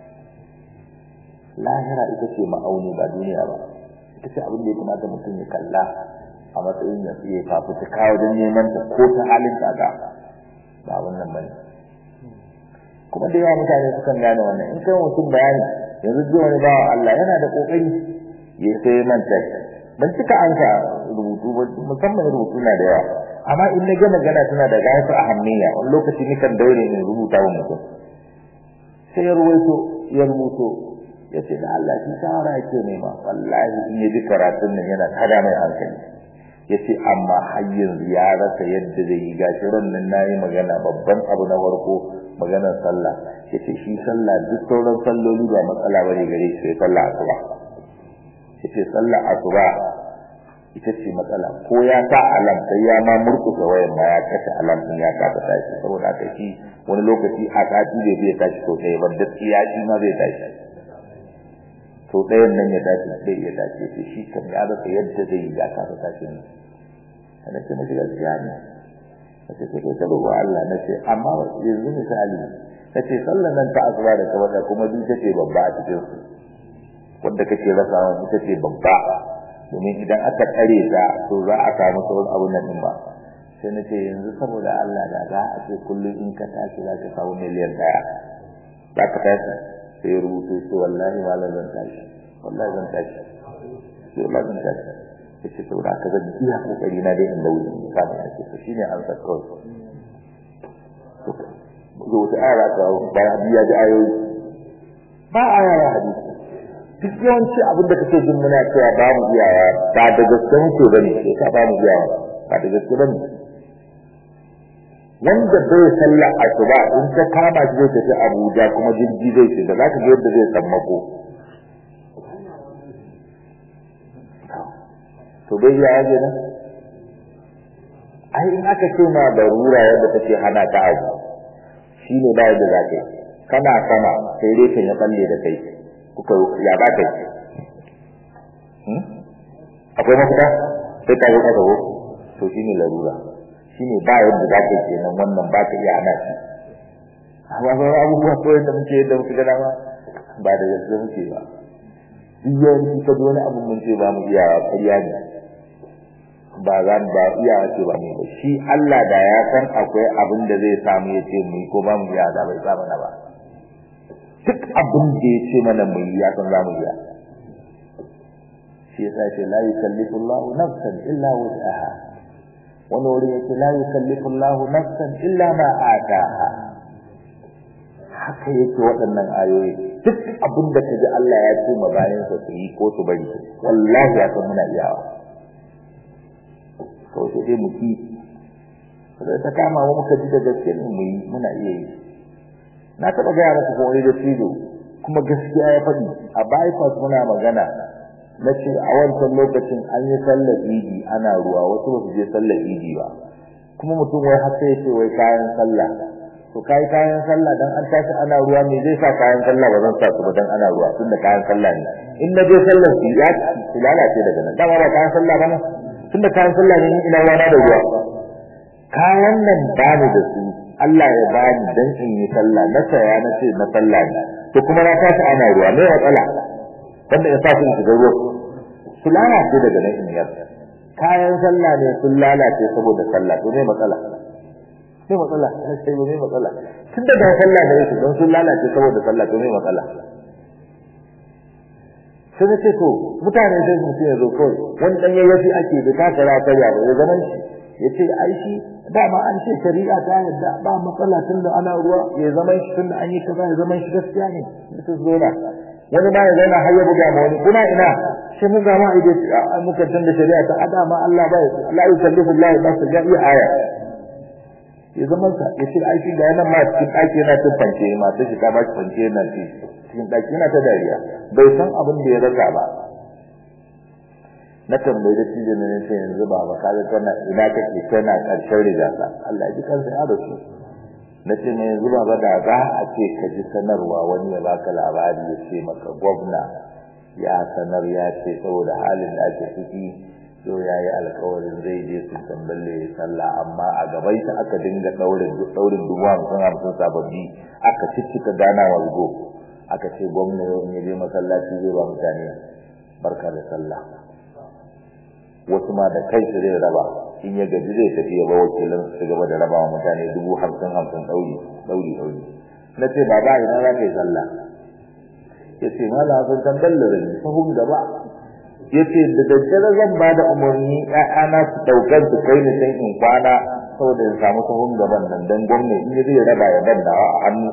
lahira ita ce ma'auni ba duniya ba ita ce abin da ya kamata mutum ya kalla a matsayin ya fiye fafutuka wajen neman ta ko ta halin tsada ba wannan bane kuma da yawa mutane sukan gane wannan in kai mutum bayani yanzu zuwa wani bawa Allah yana da kokari ya sai manta ban cika an ka rubutu ba musamman rubutu na da yawa amma in na gama gana tana da gasu a hanniya wani lokaci ni kan daure ne rubuta wa mutum sai ya ruwaito ya rubuto ya ce da Allah shi shawara yake nema wallahi in ya ji karatun nan yana tada mai hankali ya ce amma har yanzu ya rasa yadda zai yi gashi nan na yi magana babban abu na farko maganar sallah ya ce shi sallah duk sauran salloli ba matsala ba ne gare shi sai sallah asuba ya ce sallah asuba ita ce matsala ko ya sa alam sai ya ma murkusa wayan ma ya kashe alam din ya kasa tashi saboda haka shi wani lokaci a sati bai zai tashi to ɗaya ba gaskiya shi ma zai tashi to ɗayan nan ya tashi sai ya tashi sai shi kan ya rasa yadda zai yi ya kasa tashi ne kada ce mashi gaskiya ne na ce kai ta roƙo Allah na ce amma yanzu misali na ce sallan nan ta asuba da kawai kuma duk ta ce babba a cikin su wanda kake rasawa ita ce babba domin idan aka tsare ta to za a samu sauran abun nan din ba sai na ce yanzu saboda Allah da za a ce kullum in ka tashi za ka samu miliyan daya za ka tashi sai rubutu sai wallahi malam zan tashi wallahi zan tashi sai wallahi zan tashi yace saboda haka zan iya kokari na dai in dauri samu a ce shine an sa kawai to wata aya ta bayan biya da ayoyi ba aya ya hadisi duk yawanci abin da kake jin muna cewa ba mu iyawa ba da gaske muke bane sai ka ba mu iyawa ba da gaske bane wanda bai sallah asuba in ka kama shi zai tafi Abuja kuma jirgi zai ce da zaka ga yadda zai sammako to bai ya yaje nan ai in aka ce ma darura yadda take hana ka abu shine ba yadda zaka yi kana sama sai dai kan ya balle da kai kuka ya ba kai akwai mafita sai ka yi ka go to shine larura shine ba yadda za ka yi nan wannan ba ka iya hana shi amma sauran abubuwa ko yadda muke yadda muke gana ba ba da gaske muke ba duk yawanci ka ji wani abin mun ce ba mu iya ƙarya ne ba za mu ba iya ce ba ne ba shi Allah da ya san akwai abin da zai samu ya ce mu yi ko ba mu iya da bai sa mana ba duk abin da ya ce mana mu yi ya san za mu iya shi yasa ce la yukallifu Allahu nafsan illa wus'aha wani wuri yake la yukallifu Allahu nafsan illa ma ataha haka yake waɗannan ayoyi duk abin da kaji Allah ya ce ma bayan sa su yi ko su bari wallahi ya san muna iyawa kawai sai dai mu ki sai ta kama mu muka ji da gaske mu yi muna iya yi na taɓa gaya maka ko wani da tido kuma gaskiya ya faɗi a bypass muna magana na ce a wancan lokacin an yi sallar idi ana ruwa wasu ba su je sallar idi ba kuma mutum wai har sai ya ce wai kayan sallah to kai kayan sallah dan an tashi ana ruwa me zai sa kayan sallah ba zan sa su ba dan ana ruwa tunda kayan sallah ne in na je sallar su ya su lalace daga nan dama ba kayan sallah ba ne tunda kayan sallah ne ina rana da ruwa kayan nan ba ni da su Allah ya bani dan in yi sallah na saya na ce na sallah ne to kuma na tashi ana ruwa me matsala wanda ya sa su shiga ruwa su lalace daga nan in yar kayan sallah ne sun lalace saboda sallah to me matsala me matsala na ce me matsala tun da sallah ne su don sun lalace saboda sallah to me matsala sai na ce to mutane sai su ce zo kawai wani dan yayyafi ake da ta kara ta ya ba zaman shi yace ai shi dama an ce shari'a ta yadda ba matsala tun da ana ruwa ya zama shi tun da an yi kaza ya zama shi gaskiya ne mutum zona wani ma ya zauna har ya buga ma wani kuna ina sai mun ga ma idan muka tun da shari'a ta ada ma Allah ba la yukallifu Allah ba su ga iya aya ya zama sa ya ce ai shi ga yana ma cikin ɗaki yana cin fanke ma sai shi ta ba shi fanke yana ci cikin ɗaki yana ta dariya bai san abin da ya rasa ba na tambayi da cijin ne sai yanzu ba ba kaga kana ina kake kana karshen rigasa Allah ya ji kansa ya rasu na ce ne yanzu ba da za a ce ka ji sanarwa wani ya baka labari ya ce maka gwamna ya sanar ya ce saboda halin da ake ciki yau ya yi alkawarin zai je su tamballe ya sallah amma a gabai ta aka dinga daurin daurin dubu hamsin hamsin sababbi aka ciccika gana walgo aka ce gwamna yau in ya je masallaci zai ba mutane barka da sallah wasu ma da kai su zai raba in ya gaji zai tafi ya ba wakilin su gaba da raba wa mutane dubu hamsin hamsin ɗauri ɗauri ɗauri na ce ba ba ina za ka yi sallah ya ce ma la sun kan dallara ne sahun gaba ya ce da daddare zan ba da umarni ƴaƴana su ɗaukar su kai ni can in kwana saboda in samu sahun gaban nan don gwamnati in ya zai raba ya ban da a hannu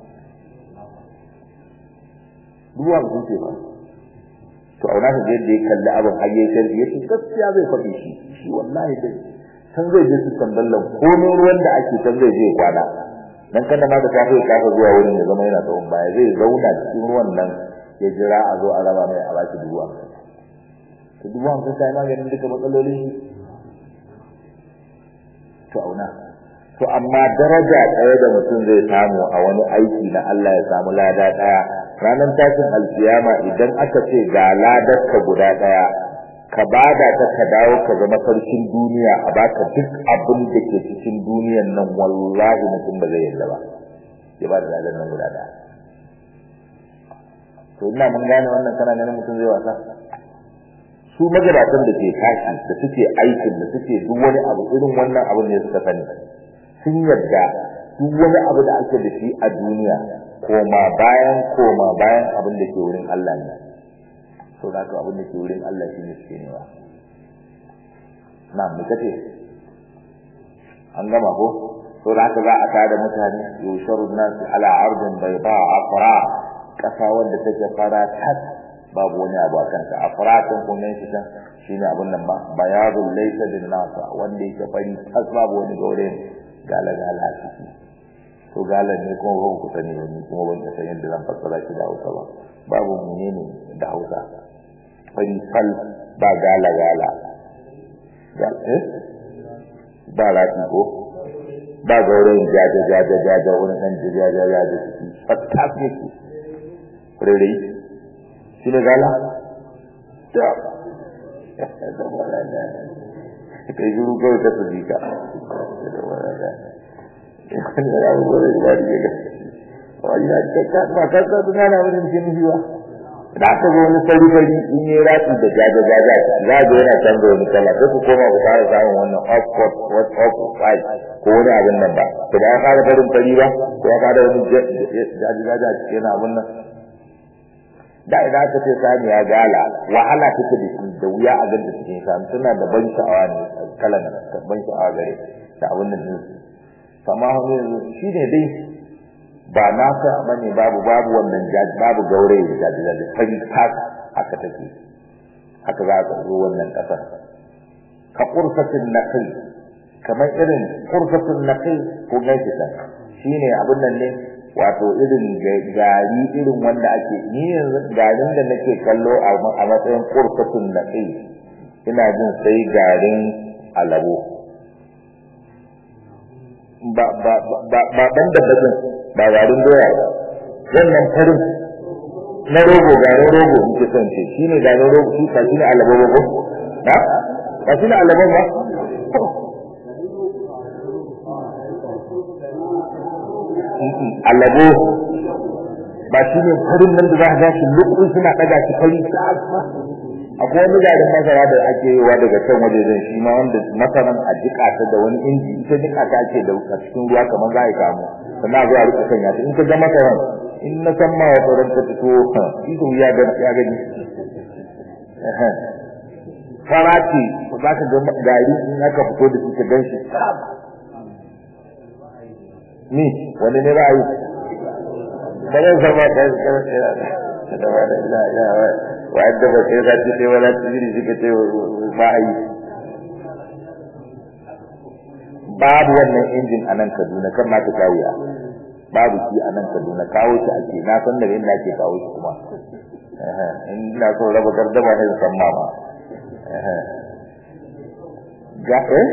dubu hamsin ce ba to auna ka yadda ya kalli abin har yayi sharri yace gaskiya zai faɗi shi shi wallahi dai san zai je su tamballan komai ruwan da ake san zai je kwana dan kada ma da safe ya kafa zuwa wurin ya zama yana tsawon baya zai zauna cikin ruwan nan ya jira a zo a raba mai a baki dubu hamsin to dubu hamsin sai maganin duka matsalolin shi to auna to amma daraja ɗaya da mutum zai samu a wani aiki na Allah ya samu lada ɗaya ranar tashin alkiyama idan aka ce ga ladarka guda ɗaya ka bada ta ka dawo ka zama sarkin duniya a baka duk abin da ke cikin duniyan nan wallahi mutum ba zai yarda ba ya ba da ladar nan guda ɗaya to ina mun gane wannan kana ganin mutum zai wasa su magabatan da ke tashi da suke aikin da suke duk wani abu irin wannan abin ne suka sani sun yarda duk wani abu da ake da shi a duniya koma bayan koma bayan abin da ke wurin Allah ne so da abin da ke wurin Allah shi ne suke nema na mu kace an gama ko so da haka za a tada mutane yusharun nasu ala ardin bayda afra kasa wanda take fara tas babu wani abu akan ta afra kan kuma shi kan shine abin nan ba bayadul laysa bin nasa wanda yake fari tas babu wani gaure gala gala ciki to galan ne kuma ba ku sani wani kuma ban san yadda zan fassara shi da Hausa ba babu menene da Hausa fari fal ba gala gala ga eh ba lati ko ba gauren jaja jaja jaja wani dan jaja jaja ciki fatta ne ku rere shi ne gala ta da wala da kai guru kawai ka tsiji ka da wala da wani da abu da ba da ga wani da ka ba ka ka tuna na wurin cin jiwa da aka zo wani fari fari in yi ratsi da jaja jaja za ga yana canza wani kala sai ku koma ku fara samun wannan oxford what off five ko wani abin nan ba to ba ya fara farin fari ba ko ya fara wani jaja jaja yana abin nan da idan aka ce sani ya gala wahala take da shi da wuya a ganta cikin sami tana da ban sha'awa ne kalan ban sha'awa gare da abin da amma yanzu shi ne dai ba na sa bane babu babu wannan jaji babu gaure da jaji jaji fari tas haka take haka za ka zo wannan kasar ka qurfatin naqil kamar irin qurfatin naqil ko gashi ta shine abin nan ne wato irin gari irin wanda ake ni yanzu garin da nake kallo a matsayin qurfatin naqil ina jin sai garin alabo ba ba ba ba ban da bazin ba garin doya ba wannan farin na rogo garin rogo muke son ce shine garin rogo shi ka shine alabo rogo ha ba shine alabo ba alabo ba shine farin nan da za ka shi lukun suna daga shi fari ta akwai wani garin masara da ake yiwa daga can waje zan shi ma wanda masaran a jika ta da wani inji ita jika ta ake da a cikin ruwa kamar za a yi kamu sannan a zo a rika sanya ta in ka ga masaran in na san ma wata ran ta fito ito ya ga ya gani fara ce za ka ga gari in aka fito da shi ka gan shi ni wani ne ra'ayi ba zan zama ɗan da ba da ila ya wa yadda ba sai zaki sai wala tijiri suka ce ba a yi babu wannan injin a nan Kaduna kan ma ta kawo babu shi a nan Kaduna kawo shi ake na san daga inda ake kawo shi kuma in ina so raba gardama ne san ma ba ga eh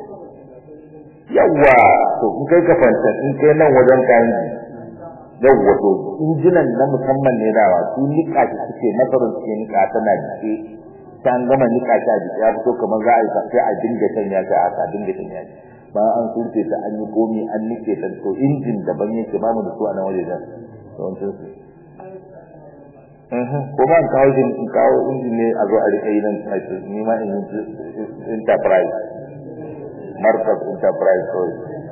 yawa to in kai ka fanta in kai nan wajen kayan yawwa to injinan na musamman ne dawa su nika shi suke nasarar suke nika tana jike ta an gama nika shi a jike ya fito kamar za a yi sai a dinga sanya shi a dinga sanya shi bayan an surfe ta an yi komi an nike ta to injin daban yake ba mu da su a nan waje da yawancin su ko ba in kawo in kawo injin ne a zo a rika yi nan ni ma in enterprise markaz enterprise kawai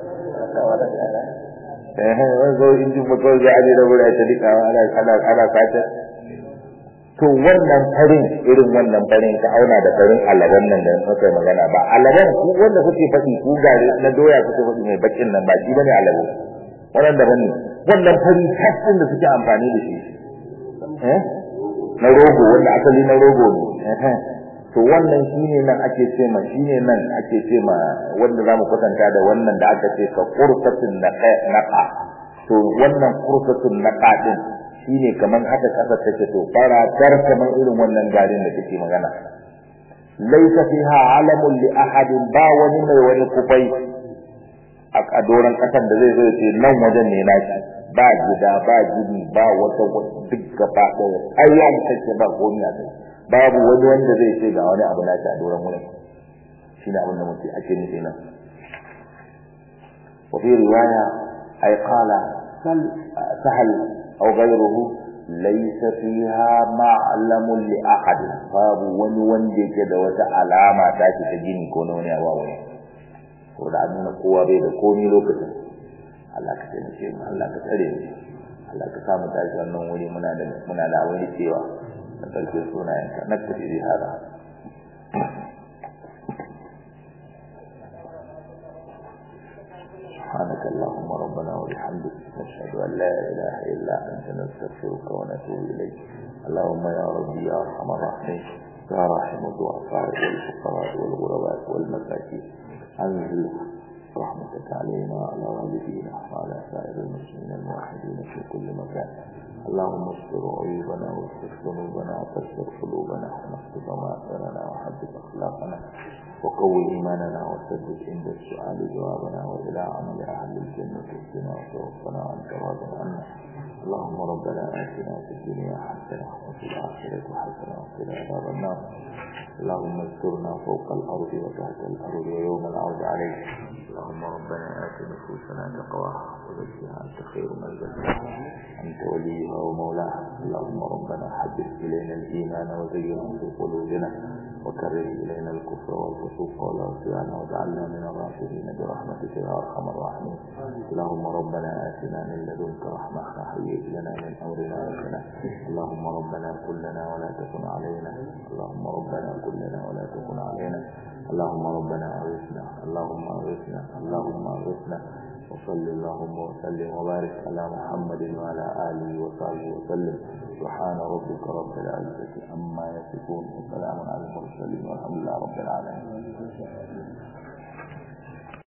eh wani zo injin mu kawai za a je da wuri a ta dika ana ana ana sata to wannan farin irin wannan farin ka auna da farin alaban nan da muka magana ba alaban ku wanda kuke faɗi ku gare na doya kuke faɗi mai bakin nan ba shi bane alabo wannan daban ne wannan fari tashin da suke amfani da shi eh na rogo wanda asali na rogo ne eh to wannan shine nan ake ce ma shine nan ake ce ma wanda zamu kwatanta da wannan da aka ce ka qurtatun naqa to wannan qurtatun naqa din shine kaman haka kasar take to fara dar kaman irin wannan garin da kake magana laysa fiha alamun li ahadin ba wani mai wani kufai a doran kasan da zai zo ce nan wajen ne naki ba gida ba gini ba wata duk gaba daya ayyan take ba komai a kai babu wani wanda zai ce ga wani abu naki a doran wurin shine abin da muke ake nufi nan wa fi riwaya ay qala sahal أو غيره ليس فيها معلم لأحد باب wani wanda yake da wata alama ta shi ta gini ko wani abu wani ko da nuna kowa bai da komai lokacin Allah ka taimake mu Allah ka tsare mu Allah ka samu tashi wannan wuri muna da muna da wani cewa na karshe sunayen ka na tafi da hada سبحانك اللهم ربنا وبحمدك نشهد أن لا إله إلا أنت نستغفرك ونتوب إليك اللهم يا ربي يا أرحم الراحمين يا راحم الضعفاء والفقراء والغرباء والمساكين أنزل رحمتك علينا وعلى والدينا وعلى سائر المسلمين الموحدين في كل مكان اللهم استر عيوبنا واغفر ذنوبنا وكسر قلوبنا ونقض ضمائرنا وحدث أخلاقنا وقوي إيماننا وسدد عند السؤال جوابنا وإلى عمل أهل الجنة اهدنا وتوفنا عن راض عنا اللهم ربنا آتنا في الدنيا حسنة وفي الآخرة حسنة وقنا عذاب النار اللهم استرنا فوق الأرض وتحت الأرض ويوم العرض عليك اللهم ربنا آت نفوسنا تقواها وزكها أنت خير من زكاها أنت وليها ومولاها اللهم ربنا حبب إلينا الإيمان وزينه في قلوبنا وكره إلينا الكفر والفسوق والعصيان واجعلنا من الراشدين برحمتك يا أرحم الراحمين اللهم ربنا آتنا من لدنك رحمة وهيئ لنا من أمرنا رشدا اللهم ربنا كلنا ولا تكن علينا اللهم ربنا كلنا ولا تكن علينا اللهم ربنا أغثنا اللهم أغثنا اللهم أغثنا وصل اللهم وسلم وبارك على محمد وعلى آله وصحبه وسلم سبحان ربك رب العزة عما يصفون وسلام على المرسلين والحمد لله رب العالمين